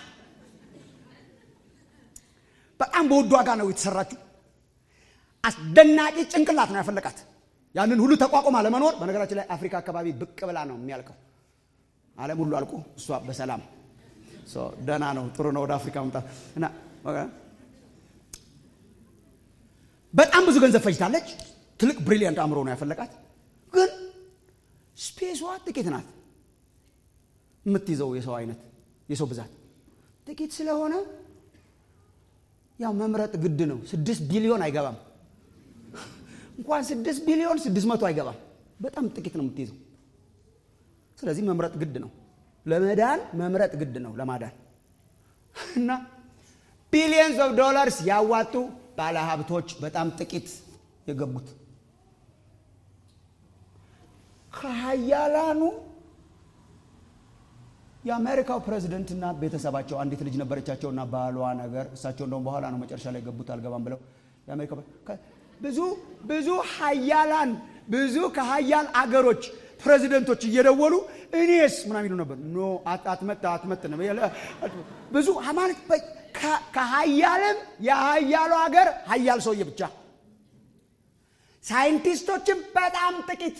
Speaker 3: በጣም በውድ ዋጋ ነው የተሰራችው። አስደናቂ ጭንቅላት ነው ያፈለቃት። ያንን ሁሉ ተቋቁማ ለመኖር በነገራችን ላይ አፍሪካ አካባቢ ብቅ ብላ ነው የሚያልቀው። ዓለም ሁሉ አልቆ እሷ በሰላም ደህና ነው። ጥሩ ነው ወደ አፍሪካ መምጣት እና በጣም ብዙ ገንዘብ ፈጅታለች። ትልቅ ብሪሊያንት አእምሮ ነው ያፈለቃት። ግን ስፔሷ ጥቂት ናት። የምትይዘው የሰው አይነት የሰው ብዛት ጥቂት ስለሆነ ያው መምረጥ ግድ ነው። ስድስት ቢሊዮን አይገባም። እንኳን ስድስት ቢሊዮን ስድስት መቶ አይገባም። በጣም ጥቂት ነው የምትይዘው። ስለዚህ መምረጥ ግድ ነው። ለመዳን መምረጥ ግድ ነው ለማዳን እና ቢሊየንስ ኦፍ ዶላርስ ያዋጡ ባለሀብቶች በጣም ጥቂት የገቡት ከሀያላኑ የአሜሪካው ፕሬዚደንትና ቤተሰባቸው አንዲት ልጅ ነበረቻቸውና ባሏ ነገር እሳቸው እንደውም በኋላ ነው መጨረሻ ላይ ገቡት አልገባም ብለው የአሜሪካ ብዙ ብዙ ሀያላን ብዙ ከሀያል አገሮች ፕሬዚደንቶች እየደወሉ እኔስ ምናምን ይሉ ነበር። ኖ አትመጥ አትመጥንም። ብዙ ማለት ከሀያልም የሀያሉ ሀገር ሀያል ሰውዬ ብቻ፣ ሳይንቲስቶችም በጣም ጥቂት፣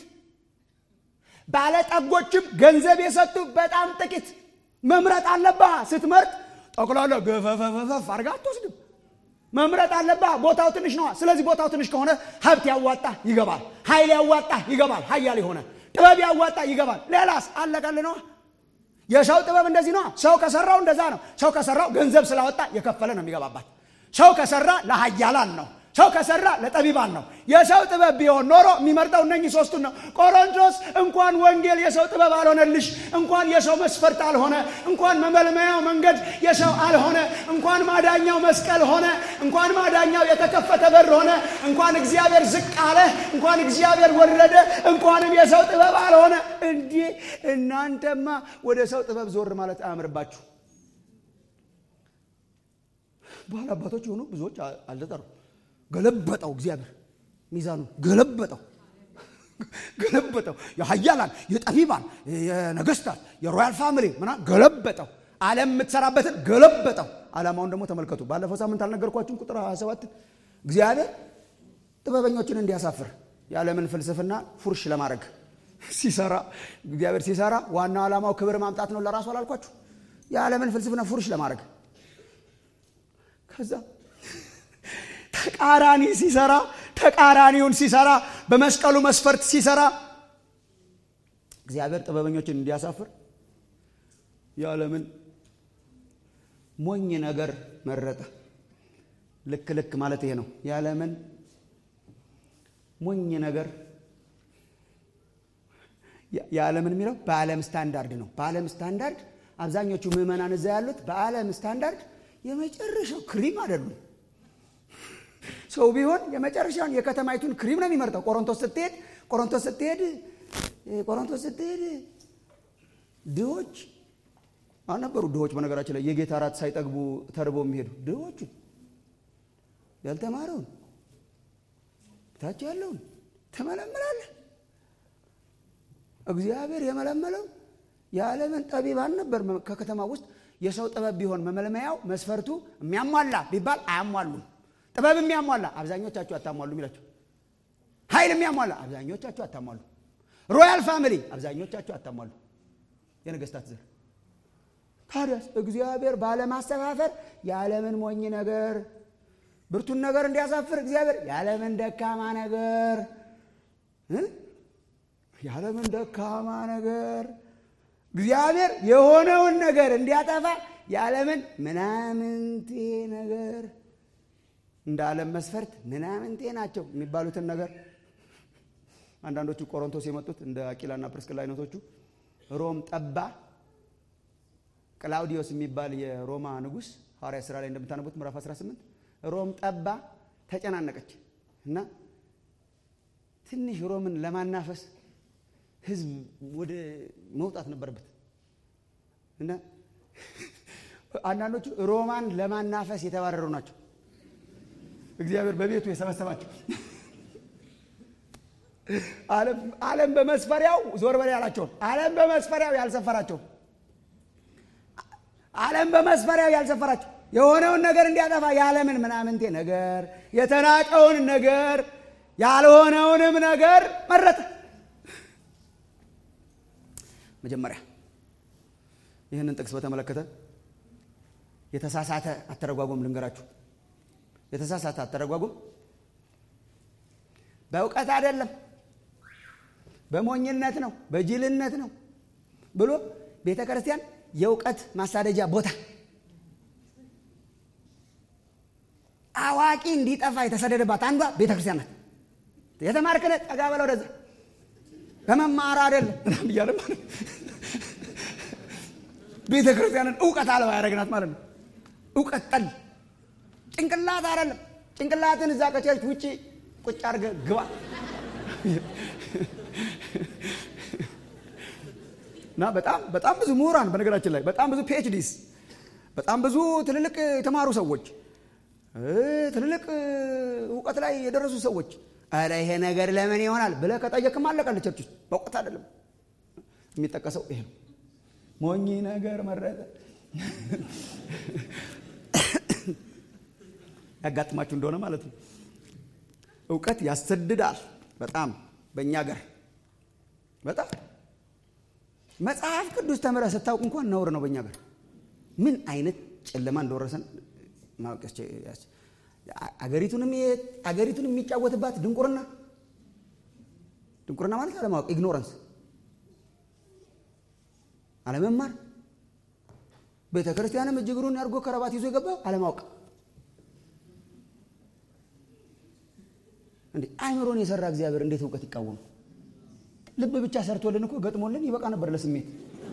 Speaker 3: ባለጠጎችም ገንዘብ የሰጡ በጣም ጥቂት። መምረጥ አለብህ። ስትመርጥ ጠቅላላ ገፈፈፈፍ አድርጋ አትወስድም። መምረጥ አለብህ። ቦታው ትንሽ ነዋ። ስለዚህ ቦታው ትንሽ ከሆነ ሀብት ያዋጣ ይገባል፣ ኃይል ያዋጣ ይገባል፣ ሀያል የሆነ ጥበብ ያዋጣ ይገባል። ሌላስ አለቀል ነዋ። የሰው ጥበብ እንደዚህ ነዋ። ሰው ከሰራው እንደዛ ነው። ሰው ከሰራው ገንዘብ ስላወጣ የከፈለ ነው የሚገባባት። ሰው ከሰራ ለሀያላን ነው። ሰው ከሰራ ለጠቢባን ነው። የሰው ጥበብ ቢሆን ኖሮ የሚመርጠው እነኚህ ሶስቱን ነው። ቆሮንቶስ እንኳን ወንጌል የሰው ጥበብ አልሆነልሽ፣ እንኳን የሰው መስፈርት አልሆነ፣ እንኳን መመልመያው መንገድ የሰው አልሆነ፣ እንኳን ማዳኛው መስቀል ሆነ፣ እንኳን ማዳኛው የተከፈተ በር ሆነ፣ እንኳን እግዚአብሔር ዝቅ አለ፣ እንኳን እግዚአብሔር ወረደ፣ እንኳንም የሰው ጥበብ አልሆነ። እንዲህ እናንተማ ወደ ሰው ጥበብ ዞር ማለት አያምርባችሁ። ባል አባቶች የሆኑ ብዙዎች አልተጠሩ። ገለበጠው እግዚአብሔር ሚዛኑ ገለበጠው ገለበጠው። የሀያላን የጠቢባን የነገስታት የሮያል ፋሚሊ ምናምን ገለበጠው። ዓለም የምትሰራበትን ገለበጠው። ዓላማውን ደግሞ ተመልከቱ። ባለፈው ሳምንት አልነገርኳችሁም? ቁጥር 27 እግዚአብሔር ጥበበኞችን እንዲያሳፍር የዓለምን ፍልስፍና ፉርሽ ለማድረግ ሲሰራ እግዚአብሔር ሲሰራ ዋናው ዓላማው ክብር ማምጣት ነው። ለራሱ አላልኳችሁ? የዓለምን ፍልስፍና ፉርሽ ለማድረግ ከዛ ተቃራኒ ሲሰራ ተቃራኒውን ሲሰራ በመስቀሉ መስፈርት ሲሰራ እግዚአብሔር ጥበበኞችን እንዲያሳፍር የዓለምን ሞኝ ነገር መረጠ። ልክ ልክ ማለት ይሄ ነው። የዓለምን ሞኝ ነገር የዓለምን የሚለው በዓለም ስታንዳርድ ነው። በዓለም ስታንዳርድ አብዛኞቹ ምዕመናን እዛ ያሉት በዓለም ስታንዳርድ የመጨረሻው ክሪም አይደሉም። ሰው ቢሆን የመጨረሻውን የከተማይቱን ክሪም ነው የሚመርጠው። ቆሮንቶስ ስትሄድ ቆሮንቶስ ስትሄድ ቆሮንቶስ ስትሄድ ድሆች አልነበሩ። ድሆች በነገራችን ላይ የጌታ እራት ሳይጠግቡ ተርቦ የሚሄዱ ድሆቹ ያልተማረውን ታች ያለውን ትመለምላለህ። እግዚአብሔር የመለመለው የዓለምን ጠቢባን ነበር። ከከተማ ውስጥ የሰው ጥበብ ቢሆን መመልመያው መስፈርቱ የሚያሟላ ቢባል አያሟሉም። ጥበብ የሚያሟላ አብዛኞቻችሁ አታሟሉ የሚላቸው ኃይል የሚያሟላ አብዛኞቻችሁ አታሟሉ። ሮያል ፋሚሊ አብዛኞቻችሁ አታሟሉ። የነገስታት ዘር ታዲያስ እግዚአብሔር ባለማስተፋፈር የዓለምን ሞኝ ነገር ብርቱን ነገር እንዲያሳፍር እግዚአብሔር የዓለምን ደካማ ነገር የዓለምን ደካማ ነገር እግዚአብሔር የሆነውን ነገር እንዲያጠፋ የዓለምን ምናምንቴ ነገር እንደ ዓለም መስፈርት ምናምንቴ ናቸው የሚባሉትን ነገር አንዳንዶቹ ቆሮንቶስ የመጡት እንደ አቂላና ፕርስቅላ አይነቶቹ ሮም ጠባ። ቅላውዲዮስ የሚባል የሮማ ንጉሥ ሐዋርያ ሥራ ላይ እንደምታነቡት ምዕራፍ 18 ሮም ጠባ፣ ተጨናነቀች እና ትንሽ ሮምን ለማናፈስ ህዝብ ወደ መውጣት ነበረበት እና አንዳንዶቹ ሮማን ለማናፈስ የተባረሩ ናቸው። እግዚአብሔር በቤቱ የሰበሰባቸው ዓለም በመስፈሪያው ዞር በላይ ያላቸውን ዓለም በመስፈሪያው ያልሰፈራቸው ዓለም በመስፈሪያው ያልሰፈራቸው የሆነውን ነገር እንዲያጠፋ የዓለምን ምናምንቴ ነገር የተናቀውን ነገር ያልሆነውንም ነገር መረጠ። መጀመሪያ ይህንን ጥቅስ በተመለከተ የተሳሳተ አተረጓጎም ልንገራችሁ። የተሳሳተ አተረጓጎም በእውቀት አይደለም፣ በሞኝነት ነው፣ በጅልነት ነው ብሎ ቤተ ክርስቲያን የእውቀት ማሳደጃ ቦታ አዋቂ እንዲጠፋ የተሰደደባት አንዷ ቤተ ክርስቲያን ናት። የተማርክነ ጠጋ በለው ወደዛ በመማር አይደለም ምናምን እያለ ማለት ቤተ ክርስቲያንን እውቀት አልባ ያደረግናት ማለት ነው። እውቀት ጠል ጭንቅላት አይደለም። ጭንቅላትን እዛ ከቸርች ውጭ ቁጭ አድርገህ ግባ። እና በጣም በጣም ብዙ ምሁራን በነገራችን ላይ በጣም ብዙ ፒኤችዲስ በጣም ብዙ ትልልቅ የተማሩ ሰዎች ትልልቅ እውቀት ላይ የደረሱ ሰዎች ኧረ ይሄ ነገር ለምን ይሆናል ብለህ ከጠየቅም አለቀልህ። ቸርች ውስጥ በእውቀት አይደለም የሚጠቀሰው ይሄ ነው። ሞኝ ነገር መረጠ። ያጋጥማችሁ እንደሆነ ማለት ነው። እውቀት ያሰድዳል በጣም በእኛ ገር በጣም መጽሐፍ ቅዱስ ተምረህ ስታውቅ እንኳን ነውር ነው በእኛ ገር ምን አይነት ጨለማ እንደወረሰን ማወቅ አገሪቱንም አገሪቱን የሚጫወትባት ድንቁርና ድንቁርና ማለት አለማወቅ ኢግኖረንስ አለመማር ቤተ ክርስቲያንም እጅግሩን አድርጎ ከረባት ይዞ የገባው አለማወቅ እንዴ አይምሮን የሰራ እግዚአብሔር እንዴት እውቀት ይቃወሙ ልብ ብቻ ሰርቶልን እኮ ገጥሞልን ይበቃ ነበር ለስሜት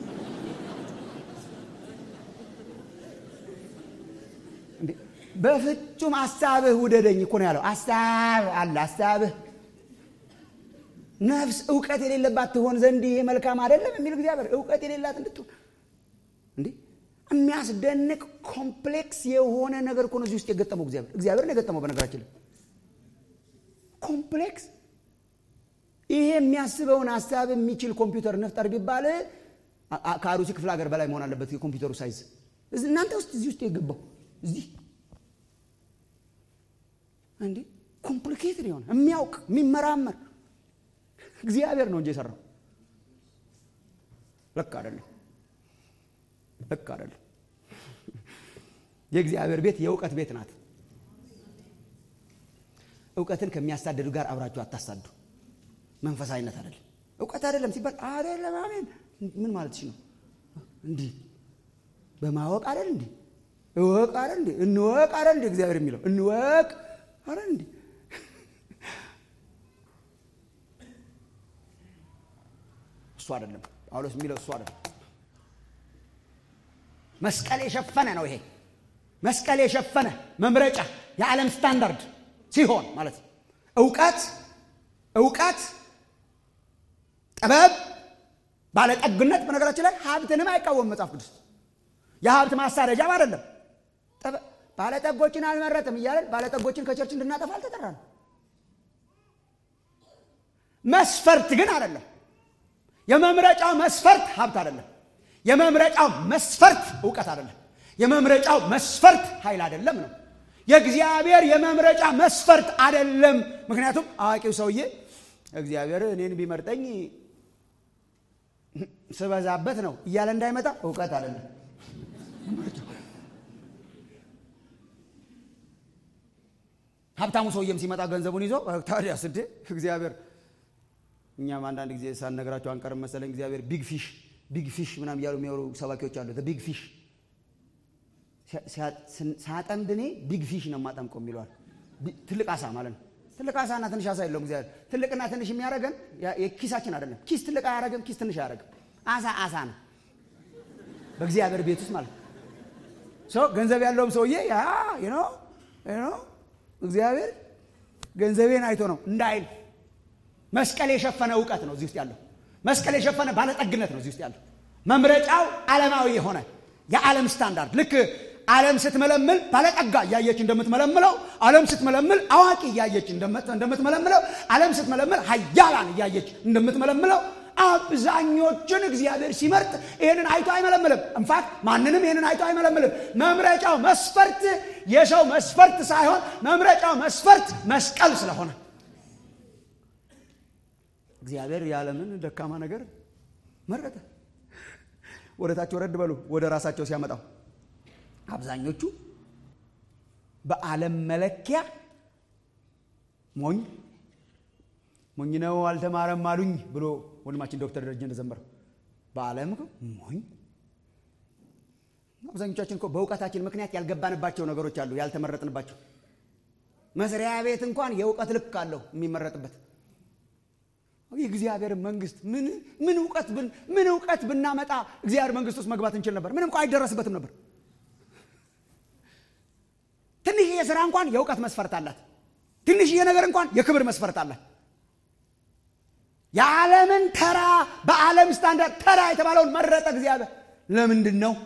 Speaker 3: በፍጹም ሀሳብህ ውደደኝ እኮ ነው ያለው ሀሳብ አለ ሀሳብህ ነፍስ እውቀት የሌለባት ትሆን ዘንድ ይሄ መልካም አይደለም የሚል እግዚአብሔር እውቀት የሌላት እንድትሆን እንዴ የሚያስደንቅ ኮምፕሌክስ የሆነ ነገር እኮ ነው እዚህ ውስጥ የገጠመው እግዚአብሔር እግዚአብሔር ነው የገጠመው በነገራችን ላይ ኮምፕሌክስ ይሄ የሚያስበውን ሀሳብ የሚችል ኮምፒውተር እንፍጠር ቢባል ከአሩሲ ክፍለ ሀገር በላይ መሆን አለበት የኮምፒውተሩ ሳይዝ እናንተ ውስጥ እዚህ ውስጥ የገባው እዚህ እንዴ ኮምፕሊኬትድ የሆነ የሚያውቅ የሚመራመር እግዚአብሔር ነው እንጂ የሰራው ልክ አይደለም ልክ አይደለም የእግዚአብሔር ቤት የእውቀት ቤት ናት እውቀትን ከሚያሳድዱ ጋር አብራችሁ አታሳዱ መንፈሳዊነት አይደለም እውቀት አይደለም ሲባል አይደለም አሜን ምን ማለት ነው እንዲህ በማወቅ አይደል እንዲህ እወቅ አይደል እንዲህ እንወቅ አይደል እንዲህ እግዚአብሔር የሚለው እንወቅ አይደል እንዲህ እሱ አይደለም ጳውሎስ የሚለው እሱ አይደለም መስቀል የሸፈነ ነው ይሄ መስቀል የሸፈነ መምረጫ የዓለም ስታንዳርድ ሲሆን ማለት ነው እውቀት እውቀት ጥበብ ባለጠግነት በነገራችን ላይ ሀብትንም አይቃወም መጽሐፍ ቅዱስ የሀብት ማሳደጃም አይደለም ባለጠጎችን አልመረጥም እያለን ባለጠጎችን ከቸርች እንድናጠፋ አልተጠራ ነው መስፈርት ግን አይደለም የመምረጫው መስፈርት ሀብት አይደለም የመምረጫው መስፈርት እውቀት አይደለም የመምረጫው መስፈርት ኃይል አይደለም ነው የእግዚአብሔር የመምረጫ መስፈርት አይደለም ምክንያቱም አዋቂው ሰውዬ እግዚአብሔር እኔን ቢመርጠኝ ስበዛበት ነው እያለ እንዳይመጣ እውቀት አይደለም ሀብታሙ ሰውዬም ሲመጣ ገንዘቡን ይዞ ታዲያ ስዴ እግዚአብሔር እኛም አንዳንድ ጊዜ ሳነግራቸው አንቀርም መሰለኝ እግዚአብሔር ቢግ ፊሽ ቢግ ፊሽ ምናም እያሉ የሚወሩ ሰባኪዎች አሉ ቢግ ፊሽ ሳጠምድ እኔ ቢግ ፊሽ ነው የማጠምቀው የሚለዋል ትልቅ አሳ ማለት ነው ትልቅ አሳና ትንሽ አሳ የለውም እግዚአብሔር ትልቅና ትንሽ የሚያደረገን የኪሳችን አይደለም ኪስ ትልቅ አያረግም ኪስ ትንሽ አያረግም አሳ አሳ ነው በእግዚአብሔር ቤት ውስጥ ማለት ነው ገንዘብ ያለውም ሰውዬ ያ እግዚአብሔር ገንዘቤን አይቶ ነው እንዳይል መስቀል የሸፈነ እውቀት ነው እዚህ ውስጥ ያለው መስቀል የሸፈነ ባለጠግነት ነው እዚህ ውስጥ ያለው መምረጫው ዓለማዊ የሆነ የዓለም ስታንዳርድ ልክ ዓለም ስትመለምል ባለጠጋ እያየች እንደምትመለምለው ዓለም ስትመለምል አዋቂ እያየች እንደምትመለምለው ዓለም ስትመለምል ሀያላን እያየች እንደምትመለምለው አብዛኞቹን እግዚአብሔር ሲመርጥ ይህንን አይቶ አይመለምልም እንፋክት ማንንም ይህንን አይቶ አይመለምልም መምረጫው መስፈርት የሰው መስፈርት ሳይሆን መምረጫው መስፈርት መስቀል ስለሆነ እግዚአብሔር የዓለምን ደካማ ነገር መረጠ ወደ ታች ወረድ በሉ ወደ ራሳቸው ሲያመጣው አብዛኞቹ በዓለም መለኪያ ሞኝ ሞኝ ነው አልተማረም አሉኝ ብሎ ወንድማችን ዶክተር ደረጀ እንደዘመረው በዓለም ሞኝ አብዛኞቻችን እኮ በእውቀታችን ምክንያት ያልገባንባቸው ነገሮች አሉ ያልተመረጥንባቸው መስሪያ ቤት እንኳን የእውቀት ልክ አለው የሚመረጥበት የእግዚአብሔር መንግስት ምን እውቀት ምን እውቀት ብናመጣ እግዚአብሔር መንግስት ውስጥ መግባት እንችል ነበር ምንም እንኳ አይደረስበትም ነበር ትንሽዬ ስራ እንኳን የእውቀት መስፈርት አላት ትንሽዬ ነገር እንኳን የክብር መስፈርት አላት የዓለምን ተራ በዓለም ስታንዳርድ ተራ የተባለውን መረጠ እግዚአብሔር ለምንድን ነው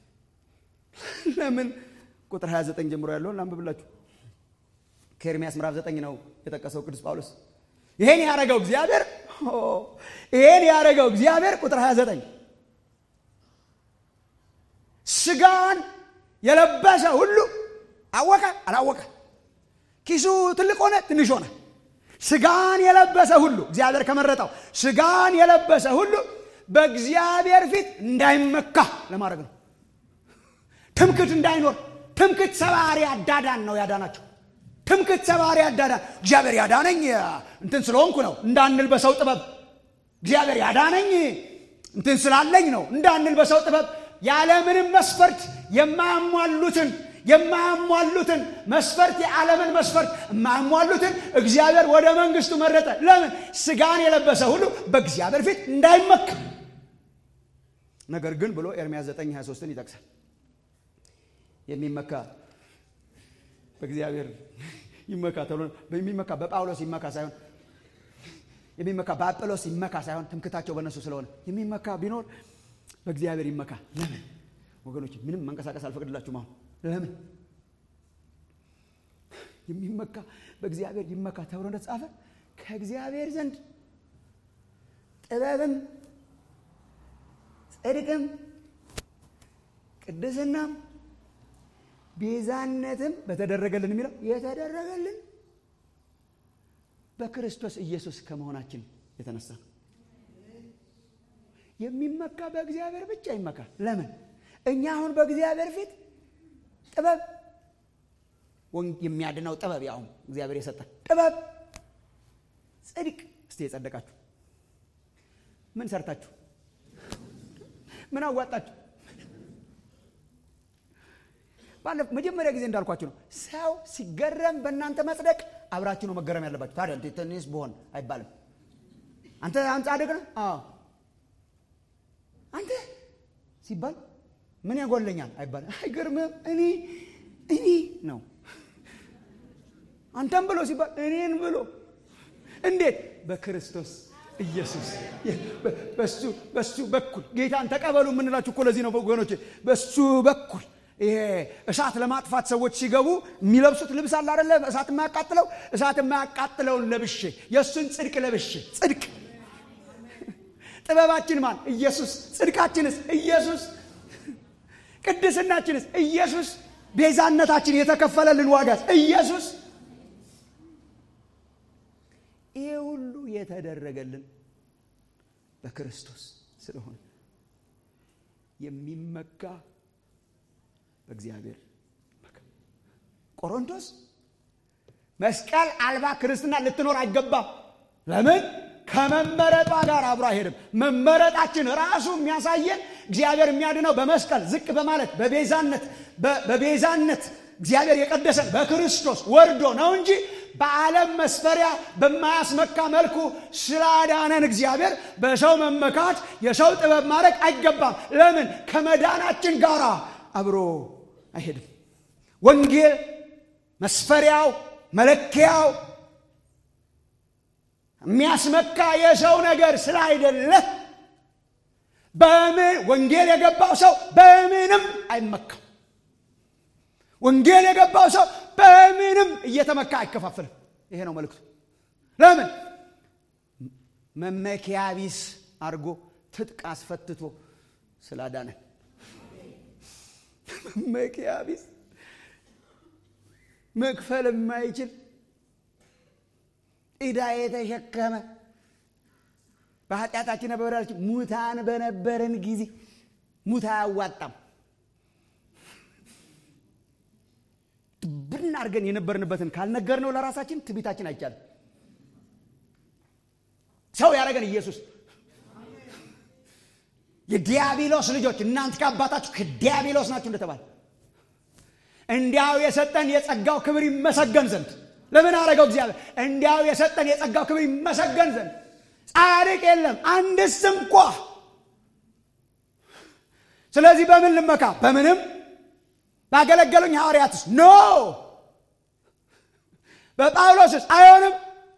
Speaker 3: ለምን ቁጥር 29 ጀምሮ ያለውን ላንብብላችሁ ከኤርሚያስ ምዕራፍ 9 ነው የጠቀሰው ቅዱስ ጳውሎስ ይሄን ያደረገው እግዚአብሔር ይሄን ያደረገው እግዚአብሔር ቁጥር 29 ስጋን የለበሰ ሁሉ አወቀ አላወቀ ኪሱ ትልቅ ሆነ ትንሽ ሆነ ስጋን የለበሰ ሁሉ እግዚአብሔር ከመረጠው ስጋን የለበሰ ሁሉ በእግዚአብሔር ፊት እንዳይመካ ለማድረግ ነው ትምክት እንዳይኖር ትምክት ሰባሪ አዳዳን ነው ያዳናቸው ትምክት ሰባሪ አዳዳን እግዚአብሔር ያዳነኝ እንትን ስለሆንኩ ነው እንዳንል በሰው ጥበብ እግዚአብሔር ያዳነኝ እንትን ስላለኝ ነው እንዳንል በሰው ጥበብ ያለምንም መስፈርት የማያሟሉትን የማያሟሉትን መስፈርት የዓለምን መስፈርት የማያሟሉትን እግዚአብሔር ወደ መንግስቱ መረጠ ለምን ስጋን የለበሰ ሁሉ በእግዚአብሔር ፊት እንዳይመካ ነገር ግን ብሎ ኤርሚያስ 9 23ን ይጠቅሳል የሚመካ በእግዚአብሔር ይመካ ተብሎ የሚመካ በጳውሎስ ይመካ ሳይሆን የሚመካ በአጵሎስ ይመካ ሳይሆን ትምክታቸው በእነሱ ስለሆነ የሚመካ ቢኖር በእግዚአብሔር ይመካ ለምን ወገኖች ምንም መንቀሳቀስ አልፈቅድላችሁም አሁን ለምን የሚመካ በእግዚአብሔር ይመካ ተብሎ እንደተጻፈ ከእግዚአብሔር ዘንድ ጥበብም ጽድቅም ቅድስናም ቤዛነትም በተደረገልን የሚለው የተደረገልን በክርስቶስ ኢየሱስ ከመሆናችን የተነሳ ነው። የሚመካ በእግዚአብሔር ብቻ ይመካ። ለምን? እኛ አሁን በእግዚአብሔር ፊት ጥበብ የሚያድነው ጥበብ ያውም እግዚአብሔር የሰጠን ጥበብ፣ ጽድቅ። እስቲ የጸደቃችሁ ምን ሰርታችሁ ምን አዋጣችሁ? ባለፈው መጀመሪያ ጊዜ እንዳልኳችሁ ነው። ሰው ሲገረም በእናንተ መጽደቅ አብራችሁ ነው መገረም ያለባችሁ። ታዲያ ትንሽ ብሆን አይባልም። አንተ አንተ ጻድቅ ነህ? አዎ። አንተ ሲባል ምን ያጎለኛል አይባልም። አይገርምም? እኔ እኔ ነው አንተም ብሎ ሲባል እኔን ብሎ እንዴት በክርስቶስ ኢየሱስ በሱ በሱ በኩል ጌታን ተቀበሉ የምንላችሁ እኮ ለዚህ ነው ወገኖች። በሱ በኩል ይሄ እሳት ለማጥፋት ሰዎች ሲገቡ የሚለብሱት ልብስ አለ አይደለ? እሳት የማያቃጥለው እሳት የማያቃጥለውን ለብሼ የእሱን ጽድቅ ለብሼ ጽድቅ ጥበባችን ማን? ኢየሱስ። ጽድቃችንስ? ኢየሱስ። ቅድስናችንስ? ኢየሱስ። ቤዛነታችን የተከፈለልን ዋጋስ? ኢየሱስ። ይህ ሁሉ የተደረገልን በክርስቶስ ስለሆነ የሚመካ በእግዚአብሔር ቆሮንቶስ መስቀል አልባ ክርስትና ልትኖር አይገባም። ለምን? ከመመረጧ ጋር አብሮ አይሄድም። መመረጣችን ራሱ የሚያሳየን እግዚአብሔር የሚያድነው በመስቀል ዝቅ በማለት በቤዛነት በቤዛነት እግዚአብሔር የቀደሰን በክርስቶስ ወርዶ ነው እንጂ በዓለም መስፈሪያ በማያስመካ መልኩ ስላዳነን እግዚአብሔር በሰው መመካት የሰው ጥበብ ማድረግ አይገባም። ለምን? ከመዳናችን ጋር አብሮ አይሄድም። ወንጌል መስፈሪያው መለኪያው የሚያስመካ የሰው ነገር ስላይደለ በምን ወንጌል የገባው ሰው በምንም አይመካም። ወንጌል የገባው ሰው በምንም እየተመካ አይከፋፍልም። ይሄ ነው መልእክቱ። ለምን መመኪያ ቢስ አድርጎ ትጥቅ አስፈትቶ ስላዳነን መመኪያ ቢስ መክፈል የማይችል ዕዳ የተሸከመ በኃጢአታችን በበደላችን ሙታን በነበረን ጊዜ ሙት አያዋጣም ብን አድርገን የነበርንበትን ካልነገርነው ለራሳችን ትቢታችን አይቻልም። ሰው ያደረገን ኢየሱስ የዲያብሎስ ልጆች እናንተ ከአባታችሁ ከዲያብሎስ ናችሁ እንደተባለ እንዲያው የሰጠን የጸጋው ክብር ይመሰገን ዘንድ ለምን አደረገው እግዚአብሔር? እንዲያው የሰጠን የጸጋው ክብር ይመሰገን ዘንድ ጻድቅ የለም አንድስ እንኳ። ስለዚህ በምን ልመካ? በምንም ባገለገሉኝ ሐዋርያትስ ኖ በጳውሎስስ አይሆንም።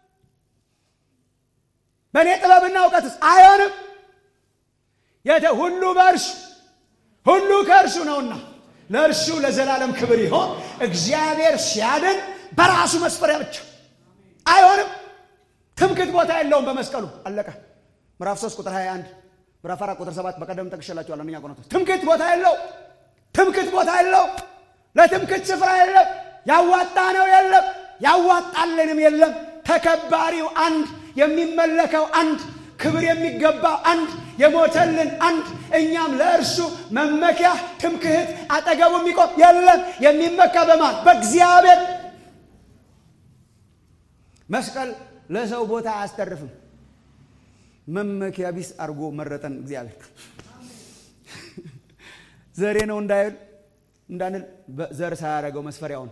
Speaker 3: በእኔ ጥበብና እውቀትስ አይሆንም። የተ ሁሉ በእርሱ ሁሉ ከእርሱ ነውና ለእርሱ ለዘላለም ክብር ይሆን። እግዚአብሔር ሲያድን በራሱ መስፈሪያ ብቻ አይሆንም። ትምክት ቦታ የለውም በመስቀሉ አለቀ። ምዕራፍ 3 ቁጥር 21 ምዕራፍ 4 ቁጥር 7 በቀደም ጠቅሼላችኋል። አንደኛ ቆሮንቶስ ትምክት ቦታ የለው ትምክት ቦታ የለው። ለትምክት ስፍራ የለም። ያዋጣ ነው የለም። ያዋጣልንም የለም። ተከባሪው አንድ፣ የሚመለከው አንድ፣ ክብር የሚገባው አንድ፣ የሞተልን አንድ፣ እኛም ለእርሱ መመኪያ ትምክህት አጠገቡ የሚቆም የለም። የሚመካ በማን በእግዚአብሔር። መስቀል ለሰው ቦታ አያስተርፍም። መመኪያ ቢስ አድርጎ መረጠን እግዚአብሔር። ዘሬ ነው እንዳይል እንዳንል ዘር ሳያደረገው መስፈሪያውን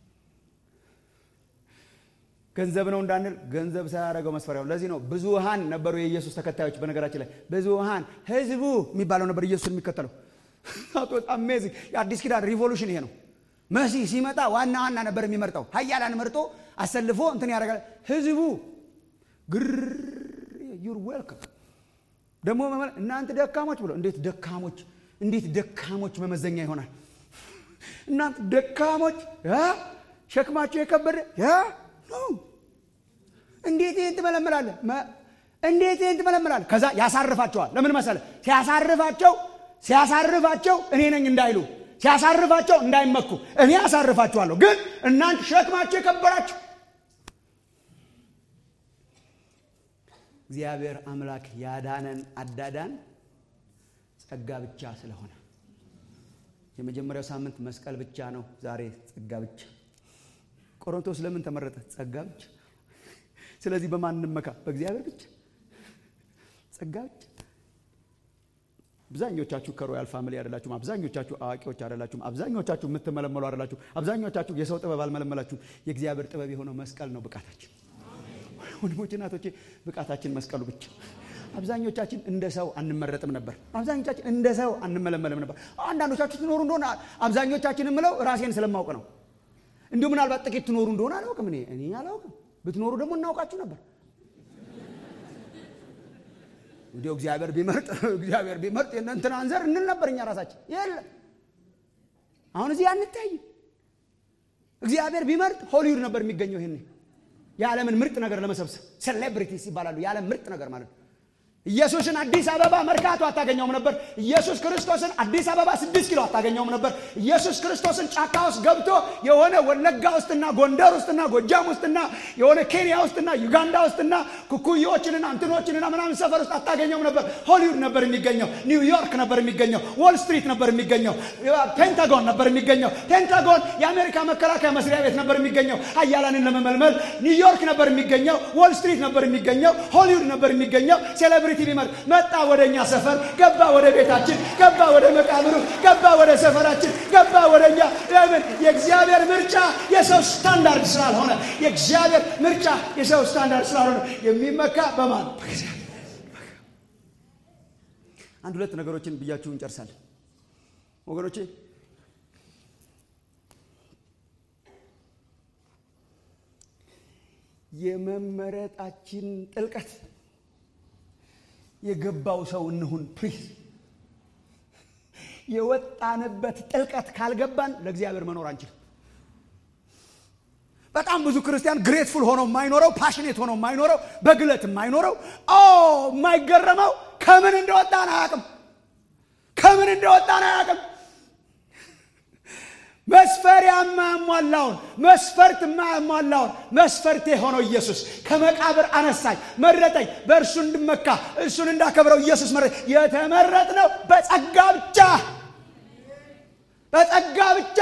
Speaker 3: ገንዘብ ነው እንዳንል ገንዘብ ሳያደረገው መስፈሪያውን። ለዚህ ነው ብዙሃን ነበሩ የኢየሱስ ተከታዮች። በነገራችን ላይ ብዙሃን ህዝቡ የሚባለው ነበር ኢየሱስን የሚከተለው። አሜዚንግ የአዲስ ኪዳን ሪቮሉሽን ይሄ ነው። መሲህ ሲመጣ ዋና ዋና ነበር የሚመርጠው። ሀያላን መርጦ አሰልፎ እንትን ያደርጋል። ህዝቡ ግር ዩር ዌልካም ደግሞ እናንተ ደካሞች ብሎ እንዴት ደካሞች እንዴት ደካሞች መመዘኛ ይሆናል? እናንተ ደካሞች ያ ሸክማቸው የከበደ ያ ነው። እንዴት ይህን ትመለምላለህ? እንዴት ይህን ትመለምላለህ? ከዛ ያሳርፋቸዋል። ለምን መሰለህ? ሲያሳርፋቸው ሲያሳርፋቸው እኔ ነኝ እንዳይሉ ሲያሳርፋቸው እንዳይመኩ እኔ ያሳርፋችኋለሁ። ግን እናንተ ሸክማቸው የከበዳችሁ እግዚአብሔር አምላክ ያዳነን አዳዳን ጸጋ ብቻ ስለሆነ የመጀመሪያው ሳምንት መስቀል ብቻ ነው። ዛሬ ጸጋ ብቻ። ቆሮንቶስ ለምን ተመረጠ? ጸጋ ብቻ። ስለዚህ በማን እንመካ? በእግዚአብሔር ብቻ። ጸጋ ብቻ። አብዛኞቻችሁ ከሮያል ፋሚሊ አይደላችሁም። አብዛኞቻችሁ አዋቂዎች አይደላችሁም። አብዛኞቻችሁ የምትመለመሉ አይደላችሁም። አብዛኞቻችሁ የሰው ጥበብ አልመለመላችሁም። የእግዚአብሔር ጥበብ የሆነው መስቀል ነው ብቃታችን። ወንድሞች እናቶቼ፣ ብቃታችን መስቀሉ ብቻ። አብዛኞቻችን እንደ ሰው አንመረጥም ነበር። አብዛኞቻችን እንደ ሰው አንመለመልም ነበር። አንዳንዶቻችሁ ትኖሩ እንደሆነ አብዛኞቻችን የምለው ራሴን ስለማውቅ ነው። እንዲሁ ምናልባት ጥቂት ትኖሩ እንደሆነ አላውቅም። እኔ እኔ አላውቅም። ብትኖሩ ደግሞ እናውቃችሁ ነበር። እንዲሁ እግዚአብሔር ቢመርጥ እግዚአብሔር ቢመርጥ የእንትን አንዘር እንል ነበር እኛ ራሳችን። የለም አሁን እዚህ አንታይም። እግዚአብሔር ቢመርጥ ሆሊውድ ነበር የሚገኘው። ይሄኔ የዓለምን ምርጥ ነገር ለመሰብሰብ ሴሌብሪቲስ ይባላሉ። የዓለም ምርጥ ነገር ማለት ነው። ኢየሱስን አዲስ አበባ መርካቶ አታገኘውም ነበር። ኢየሱስ ክርስቶስን አዲስ አበባ ስድስት ኪሎ አታገኘውም ነበር። ኢየሱስ ክርስቶስን ጫካ ውስጥ ገብቶ የሆነ ወለጋ ውስጥና ጎንደር ውስጥና ጎጃም ውስጥና የሆነ ኬንያ ውስጥና ዩጋንዳ ውስጥና ኩኩዮችንና እንትኖችንና ምናምን ሰፈር ውስጥ አታገኘውም ነበር። ሆሊውድ ነበር የሚገኘው። ኒውዮርክ ነበር የሚገኘው። ዎል ስትሪት ነበር የሚገኘው። ፔንታጎን ነበር የሚገኘው። ፔንታጎን የአሜሪካ መከላከያ መስሪያ ቤት ነበር የሚገኘው። ሀያላንን ለመመልመል ኒውዮርክ ነበር የሚገኘው። ዎል ስትሪት ነበር የሚገኘው። ሆሊውድ ነበር የሚገኘው። ሴሌብሪቲ ሊመርጥ መጣ። ወደ እኛ ሰፈር ገባ፣ ወደ ቤታችን ገባ፣ ወደ መቃብሩ ገባ፣ ወደ ሰፈራችን ገባ፣ ወደ እኛ። ለምን? የእግዚአብሔር ምርጫ የሰው ስታንዳርድ ስላልሆነ፣ የእግዚአብሔር ምርጫ የሰው ስታንዳርድ ስላልሆነ የሚመካ በማን አንድ ሁለት ነገሮችን ብያችሁ እንጨርሳለን ወገኖቼ። የመመረጣችን ጥልቀት የገባው ሰው እንሁን ፕሊዝ። የወጣንበት ጥልቀት ካልገባን ለእግዚአብሔር መኖር አንችልም። በጣም ብዙ ክርስቲያን ግሬትፉል ሆኖ የማይኖረው ፓሽኔት ሆኖ የማይኖረው በግለት የማይኖረው ኦ የማይገረመው ከምን እንደወጣን አያውቅም። ከምን እንደወጣን አያውቅም። መስፈር የማያሟላውን መስፈርት የማያሟላውን መስፈርት የሆነው ኢየሱስ ከመቃብር አነሳኝ፣ መረጠኝ፣ በእርሱ እንድመካ እሱን እንዳከብረው ኢየሱስ መረ የተመረጥነው በጸጋ ብቻ በጸጋ ብቻ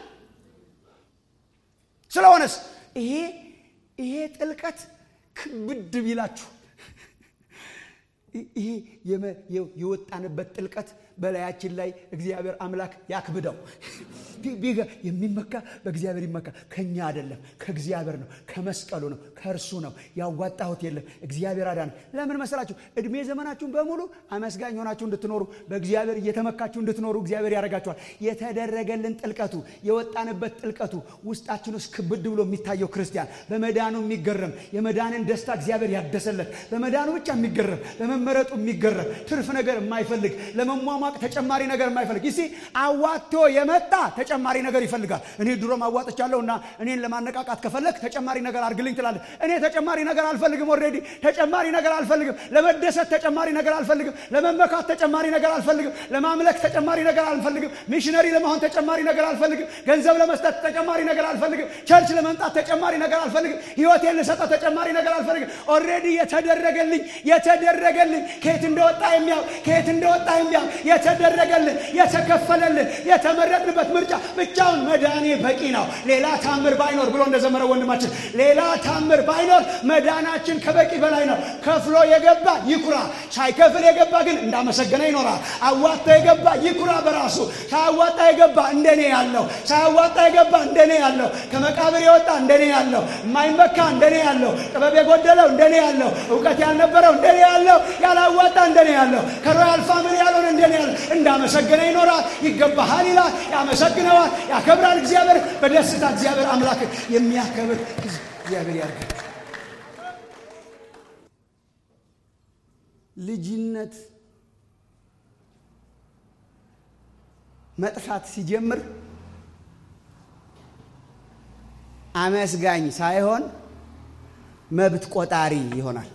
Speaker 3: ስለሆነስ ይሄ ይሄ ጥልቀት ክብድ ቢላችሁ ይሄ የወጣንበት ጥልቀት በላያችን ላይ እግዚአብሔር አምላክ ያክብደው። የሚመካ በእግዚአብሔር ይመካ። ከኛ አይደለም፣ ከእግዚአብሔር ነው፣ ከመስቀሉ ነው፣ ከእርሱ ነው። ያዋጣሁት የለም፣ እግዚአብሔር አዳነ። ለምን መሰላችሁ? እድሜ ዘመናችሁን በሙሉ አመስጋኝ ሆናችሁ እንድትኖሩ፣ በእግዚአብሔር እየተመካችሁ እንድትኖሩ እግዚአብሔር ያደርጋችኋል። የተደረገልን ጥልቀቱ፣ የወጣንበት ጥልቀቱ ውስጣችን ውስጥ ክብድ ብሎ የሚታየው ክርስቲያን በመዳኑ የሚገረም የመዳንን ደስታ እግዚአብሔር ያደሰለት በመዳኑ ብቻ የሚገረም በመመረጡ የሚገረም ትርፍ ነገር የማይፈልግ ለመሟሟቅ ተጨማሪ ነገር የማይፈልግ ይሲ አዋቶ የመጣ ተጨማሪ ነገር ይፈልጋል። እኔ ድሮም አዋጥቻለሁ እና እኔን ለማነቃቃት ከፈለግ ተጨማሪ ነገር አድርግልኝ ትላለህ። እኔ ተጨማሪ ነገር አልፈልግም። ኦልሬዲ ተጨማሪ ነገር አልፈልግም። ለመደሰት ተጨማሪ ነገር አልፈልግም። ለመመካት ተጨማሪ ነገር አልፈልግም። ለማምለክ ተጨማሪ ነገር አልፈልግም። ሚሽነሪ ለመሆን ተጨማሪ ነገር አልፈልግም። ገንዘብ ለመስጠት ተጨማሪ ነገር አልፈልግም። ቸርች ለመምጣት ተጨማሪ ነገር አልፈልግም። ህይወቴን ልሰጠው ተጨማሪ ነገር አልፈልግም። ኦልሬዲ የተደረገልኝ የተደረገልኝ ከየት እንደወጣ የሚያው ከየት እንደወጣ የሚያው የተደረገልን የተከፈለልን የተመረጥንበት ምርጫ ብቻውን መዳኔ በቂ ነው። ሌላ ታምር ባይኖር ብሎ እንደዘመረው ወንድማችን ሌላ ታምር ባይኖር መዳናችን ከበቂ በላይ ነው። ከፍሎ የገባ ይኩራ፣ ሳይከፍል የገባ ግን እንዳመሰገነ ይኖራል። አዋጣ የገባ ይኩራ በራሱ ሳያዋጣ የገባ እንደኔ ያለው ሳያዋጣ የገባ እንደኔ ያለው ከመቃብር የወጣ እንደኔ ያለው የማይመካ እንደኔ ያለው ጥበብ የጎደለው እንደኔ ያለው እውቀት ያልነበረው እንደኔ ያለው ያላዋጣ እንደኔ ያለው ከሮያል ፋሚሊ ያልሆነ እንደኔ ያለው እንዳመሰገነ ይኖራል። ይገባሃል ይላል፣ ያመሰግነዋል፣ ያከብራል። እግዚአብሔር በደስታ እግዚአብሔር አምላክ የሚያከብር እግዚአብሔር ያድርግ። ልጅነት መጥፋት ሲጀምር አመስጋኝ ሳይሆን መብት ቆጣሪ ይሆናል።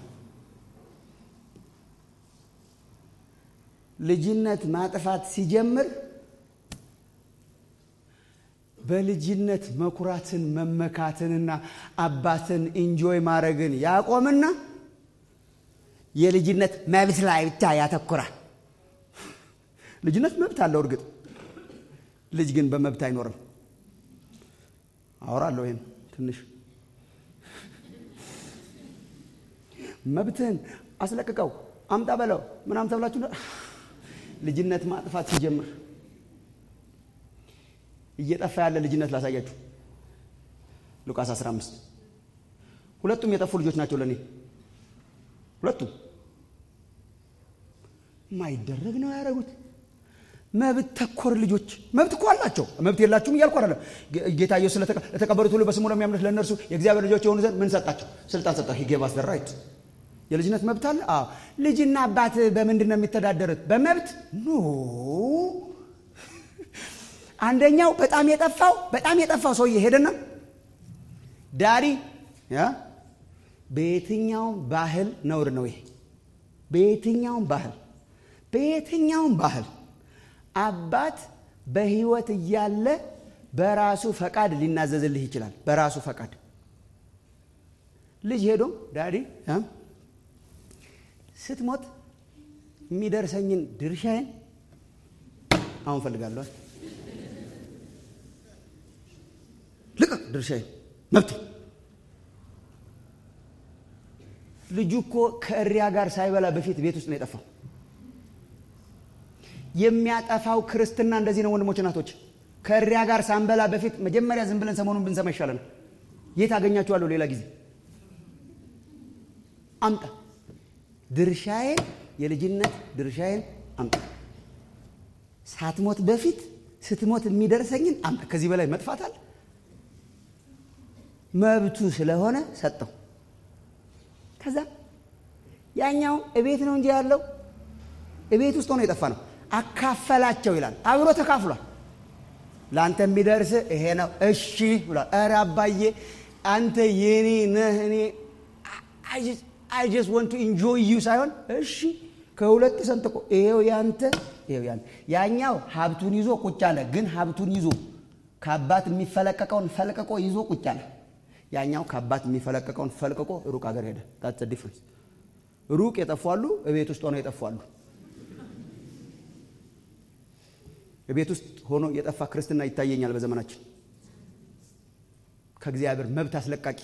Speaker 3: ልጅነት ማጥፋት ሲጀምር በልጅነት መኩራትን መመካትንና አባትን ኢንጆይ ማድረግን ያቆምና የልጅነት መብት ላይ ብቻ ያተኩራል። ልጅነት መብት አለው። እርግጥ ልጅ ግን በመብት አይኖርም። አወራለሁ ይህን ትንሽ መብትህን አስለቅቀው አምጣ በለው ምናምን ተብላችሁ ልጅነት ማጥፋት ሲጀምር እየጠፋ ያለ ልጅነት ላሳያችሁ። ሉቃስ 15 ሁለቱም የጠፉ ልጆች ናቸው ለእኔ ሁለቱም የማይደረግ ነው ያደረጉት። መብት ተኮር ልጆች መብት እኮ አላቸው። መብት የላችሁም እያልኩ አይደለም። ጌታ ኢየሱስ ለተቀበሉት ሁሉ በስሙ ለሚያምኑት ለእነርሱ የእግዚአብሔር ልጆች የሆኑ ዘንድ ምን ሰጣቸው? ስልጣን ሰጣ። ሂጌባስ ራይት የልጅነት መብት አለ። አዎ ልጅና አባት በምንድን ነው የሚተዳደሩት? በመብት ኖ አንደኛው በጣም የጠፋው በጣም የጠፋው ሰውዬ ሄደና ዳዲ ያ በየትኛውም ባህል ነውር ነው ይሄ በየትኛውም ባህል በየትኛውም ባህል አባት በህይወት እያለ በራሱ ፈቃድ ሊናዘዝልህ ይችላል። በራሱ ፈቃድ ልጅ ሄዶ ዳዲ ስትሞት የሚደርሰኝን ድርሻዬን አሁን ፈልጋለሁ። ልቀቅ ድርሻዬን፣ መብት ልጁ እኮ ከእሪያ ጋር ሳይበላ በፊት ቤት ውስጥ ነው የጠፋው። የሚያጠፋው ክርስትና እንደዚህ ነው ወንድሞች እናቶች። ከእሪያ ጋር ሳንበላ በፊት መጀመሪያ ዝም ብለን ሰሞኑን ብንሰማ ይሻለናል። የት አገኛችኋለሁ? ሌላ ጊዜ አምጣ ድርሻዬን፣ የልጅነት ድርሻዬን አምጣ። ሳትሞት በፊት ስትሞት የሚደርሰኝን አምጣ። ከዚህ በላይ መጥፋት አለ? መብቱ ስለሆነ ሰጠው። ከዛ ያኛው እቤት ነው እንጂ ያለው እቤት ውስጥ ሆኖ የጠፋ ነው። አካፈላቸው ይላል። አብሮ ተካፍሏል። ለአንተ የሚደርስ ይሄ ነው እሺ ብሏል። ኧረ አባዬ አንተ የኔ ነህ እኔ አይ ጀስት ወንት ቱ ኢንጆይ ዩ ሳይሆን እሺ ከሁለት ሰንጥቆ ይሄው ያንተ ይሄው ያንተ። ያኛው ሀብቱን ይዞ ቁጭ አለ። ግን ሀብቱን ይዞ ከአባት የሚፈለቀቀውን ፈልቅቆ ይዞ ቁጭ አለ። ያኛው ከአባት የሚፈለቀቀውን ፈልቅቆ ሩቅ ሀገር ሄደ። ታትስ ዲፍረንስ። ሩቅ የጠፏሉ፣ እቤት ውስጥ ሆነው የጠፏሉ። ቤት ውስጥ ሆኖ የጠፋ ክርስትና ይታየኛል በዘመናችን። ከእግዚአብሔር መብት አስለቃቂ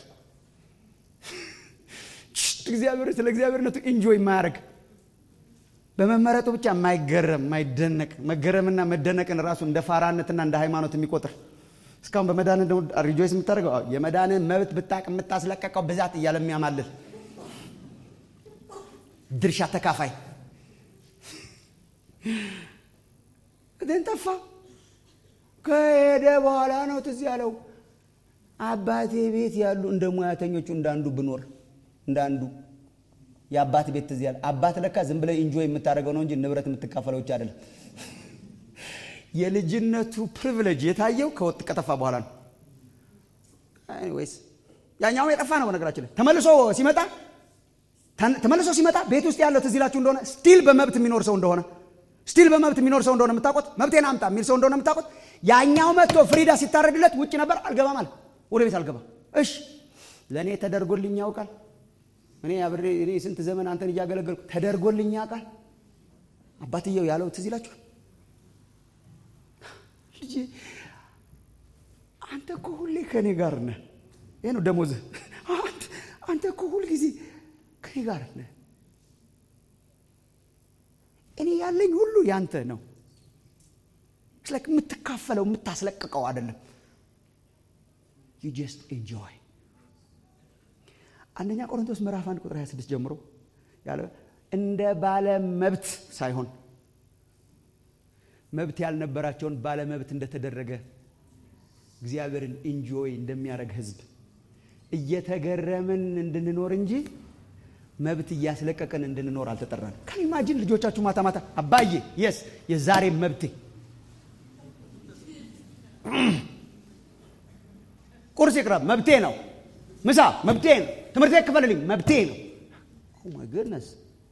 Speaker 3: እግዚአብሔር ስለ እግዚአብሔርነቱ ኢንጆይ የማያደርግ በመመረጡ ብቻ የማይገረም የማይደነቅ መገረምና መደነቅን ራሱ እንደ ፋራነትና እንደ ሃይማኖት የሚቆጥር እስካሁን በመዳን ሪጆይስ የምታደርገው የመዳንን መብት ብታቅ የምታስለቀቀው ብዛት እያለ የሚያማልል ድርሻ ተካፋይ ግን ጠፋ። ከሄደ በኋላ ነው ትዝ ያለው አባቴ ቤት ያሉ እንደ ሙያተኞቹ እንዳንዱ ብኖር እንዳንዱ የአባት ቤት ትዝ ያለ አባት ለካ ዝም ብለህ ኢንጆይ የምታደርገው ነው እንጂ ንብረት የምትካፈለው ብቻ አይደለም። የልጅነቱ ፕሪቪሌጅ የታየው ከወጥ ከጠፋ በኋላ ነው። ወይስ ያኛው የጠፋ ነው። በነገራችን ላይ ተመልሶ ሲመጣ ተመልሶ ሲመጣ ቤት ውስጥ ያለው ትዝ ይላችሁ እንደሆነ ስቲል በመብት የሚኖር ሰው እንደሆነ ስቲል በመብት የሚኖር ሰው እንደሆነ የምታውቁት መብቴን አምጣ የሚል ሰው እንደሆነ የምታውቁት ያኛው መጥቶ ፍሪዳ ሲታረድለት ውጭ ነበር። አልገባም አለ። ወደ ቤት አልገባም። እሺ ለእኔ ተደርጎልኝ ያውቃል። እኔ አብሬ እኔ ስንት ዘመን አንተን እያገለገልኩ ተደርጎልኝ ያውቃል። አባትየው ያለው ትዝ ይላችኋል። ልጄ አንተ እኮ ሁሌ ከእኔ ጋር ነህ። ይህ ነው ደሞዝህ። አንተ እኮ ሁል ጊዜ ከኔ ጋር ነህ። እኔ ያለኝ ሁሉ ያንተ ነው። ስለክ የምትካፈለው የምታስለቅቀው አይደለም። ዩ ጀስት ኤንጆይ። አንደኛ ቆሮንቶስ ምዕራፍ አንድ ቁጥር 26 ጀምሮ ያለ እንደ ባለ መብት ሳይሆን መብት ያልነበራቸውን ባለ መብት እንደተደረገ እግዚአብሔርን ኢንጆይ እንደሚያደርግ ሕዝብ እየተገረምን እንድንኖር እንጂ መብት እያስለቀቅን እንድንኖር አልተጠራን። ከኢማጂን ልጆቻችሁ ማታ ማታ አባዬ የስ የዛሬ መብቴ ቁርስ ይቅረብ መብቴ ነው። ምሳ መብቴ ነው። ትምህርት ቤት ክፈልልኝ መብቴ ነው። ኦ ማይ ጉድነስ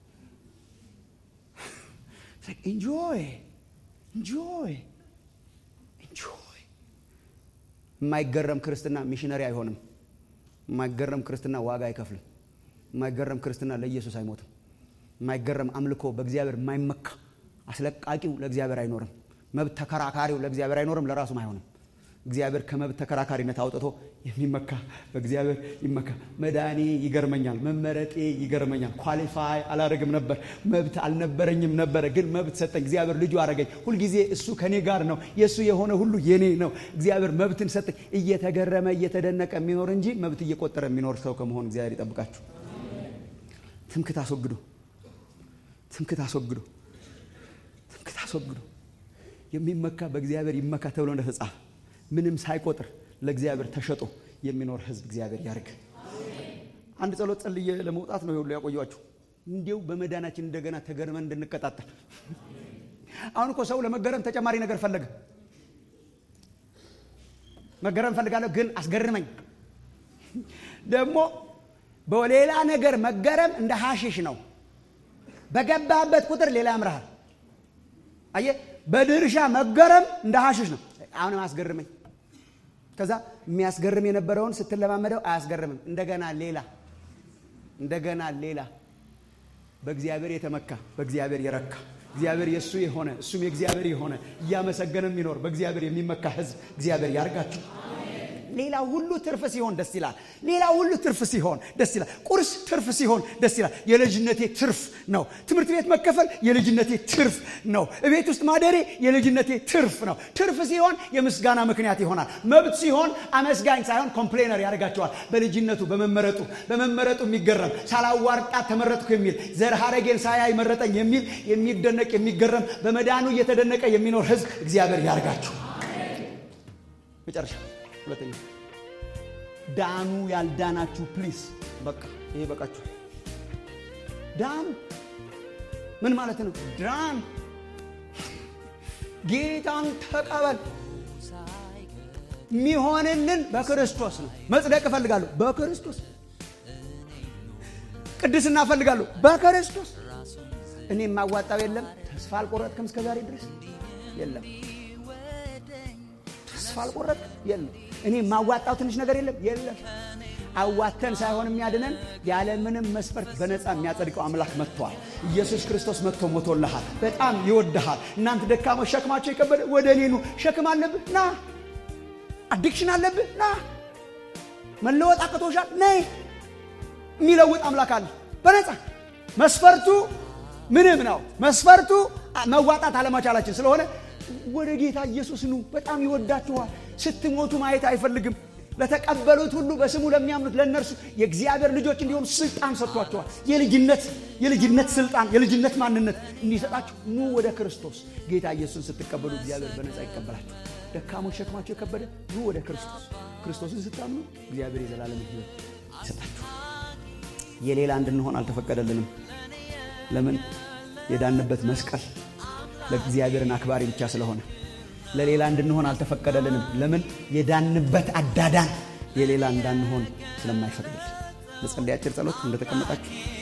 Speaker 3: ኢንጆይ ኢንጆይ ኢንጆይ። የማይገረም ክርስትና ሚሽነሪ አይሆንም። የማይገረም ክርስትና ዋጋ አይከፍልም። የማይገረም ክርስትና ለኢየሱስ አይሞትም። የማይገረም አምልኮ በእግዚአብሔር የማይመካ አስለቃቂው ለእግዚአብሔር አይኖርም። መብት ተከራካሪው ለእግዚአብሔር አይኖርም፣ ለራሱም አይሆንም። እግዚአብሔር ከመብት ተከራካሪነት አውጥቶ የሚመካ በእግዚአብሔር ይመካ። መዳኔ ይገርመኛል፣ መመረጤ ይገርመኛል። ኳሊፋይ አላረግም ነበር፣ መብት አልነበረኝም ነበረ፣ ግን መብት ሰጠኝ። እግዚአብሔር ልጁ አረገኝ። ሁልጊዜ እሱ ከኔ ጋር ነው። የእሱ የሆነ ሁሉ የኔ ነው። እግዚአብሔር መብትን ሰጠኝ። እየተገረመ እየተደነቀ የሚኖር እንጂ መብት እየቆጠረ የሚኖር ሰው ከመሆን እግዚአብሔር ይጠብቃችሁ። ትምክት አስወግዶ ትምክት አስወግዶ ትምክት አስወግዶ የሚመካ በእግዚአብሔር ይመካ ተብሎ እንደተጻፈ ምንም ሳይቆጥር ለእግዚአብሔር ተሸጦ የሚኖር ሕዝብ እግዚአብሔር ያርግ። አንድ ጸሎት ጸልዬ ለመውጣት ነው ሁሉ ያቆያችሁ። እንዲው በመዳናችን እንደገና ተገርመን እንድንቀጣጠል። አሁን እኮ ሰው ለመገረም ተጨማሪ ነገር ፈለገ። መገረም ፈልጋለሁ ግን አስገርመኝ። ደግሞ በሌላ ነገር መገረም እንደ ሐሽሽ ነው። በገባበት ቁጥር ሌላ ያምርሃል። አየህ፣ በድርሻ መገረም እንደ ሐሽሽ ነው። አሁንም አያስገርመኝ። ከዛ የሚያስገርም የነበረውን ስትለማመደው አያስገርምም። እንደገና ሌላ እንደገና ሌላ በእግዚአብሔር የተመካ በእግዚአብሔር የረካ እግዚአብሔር የእሱ የሆነ እሱም የእግዚአብሔር የሆነ እያመሰገነ የሚኖር በእግዚአብሔር የሚመካ ሕዝብ እግዚአብሔር ያርጋችሁ። ሌላ ሁሉ ትርፍ ሲሆን ደስ ይላል። ሌላ ሁሉ ትርፍ ሲሆን ደስ ይላል። ቁርስ ትርፍ ሲሆን ደስ ይላል። የልጅነቴ ትርፍ ነው። ትምህርት ቤት መከፈል የልጅነቴ ትርፍ ነው። እቤት ውስጥ ማደሬ የልጅነቴ ትርፍ ነው። ትርፍ ሲሆን የምስጋና ምክንያት ይሆናል። መብት ሲሆን አመስጋኝ ሳይሆን ኮምፕሌነር ያደርጋቸዋል። በልጅነቱ በመመረጡ በመመረጡ የሚገረም ሳላዋርጣት ተመረጥኩ የሚል ዘር ሐረጌን ሳያይ መረጠኝ የሚል የሚደነቅ የሚገረም በመዳኑ እየተደነቀ የሚኖር ህዝብ እግዚአብሔር ያርጋችሁ። መጨረሻ ሁለተኛ ዳኑ ያልዳናችሁ ፕሊስ፣ በቃ ይሄ በቃችሁ። ዳኑ ምን ማለት ነው? ዳን ጌታን ተቀበል። የሚሆንልን በክርስቶስ ነው። መጽደቅ እፈልጋለሁ በክርስቶስ ቅድስና እፈልጋለሁ በክርስቶስ እኔ የማዋጣው የለም። ተስፋ አልቆረጥክም እስከ ዛሬ ድረስ የለም። ተስፋ አልቆረጥክም የለም። እኔ የማዋጣው ትንሽ ነገር የለም የለም። አዋተን ሳይሆን የሚያድነን ያለምንም መስፈርት በነፃ የሚያጸድቀው አምላክ መጥተዋል። ኢየሱስ ክርስቶስ መጥቶ ሞቶልሃል። በጣም ይወድሃል። እናንተ ደካሞች ሸክማቸው የከበደ ወደ እኔ ኑ። ሸክም አለብህ ና። አዲክሽን አለብህ ና። መለወጥ አቅቶሻል ነይ። የሚለውጥ አምላክ አለ በነፃ መስፈርቱ ምንም ነው። መስፈርቱ መዋጣት አለመቻላችን ስለሆነ ወደ ጌታ ኢየሱስ ኑ። በጣም ይወዳችኋል። ስትሞቱ ማየት አይፈልግም። ለተቀበሉት ሁሉ በስሙ ለሚያምኑት ለእነርሱ የእግዚአብሔር ልጆች እንዲሆኑ ስልጣን ሰጥቷቸዋል። የልጅነት የልጅነት ስልጣን የልጅነት ማንነት እንዲሰጣችሁ ኑ ወደ ክርስቶስ። ጌታ ኢየሱስን ስትቀበሉ እግዚአብሔር በነፃ ይቀበላችሁ። ደካሞች ሸክማቸው የከበደ ኑ ወደ ክርስቶስ። ክርስቶስን ስታምኑ እግዚአብሔር የዘላለም ሕይወት ይሰጣችሁ። የሌላ እንድንሆን አልተፈቀደልንም። ለምን? የዳንበት መስቀል ለእግዚአብሔርን አክባሪ ብቻ ስለሆነ ለሌላ እንድንሆን አልተፈቀደልንም። ለምን? የዳንበት አዳዳን የሌላ እንዳንሆን ስለማይፈቅድልን። መጸለይ አጭር ጸሎት እንደተቀመጣችሁ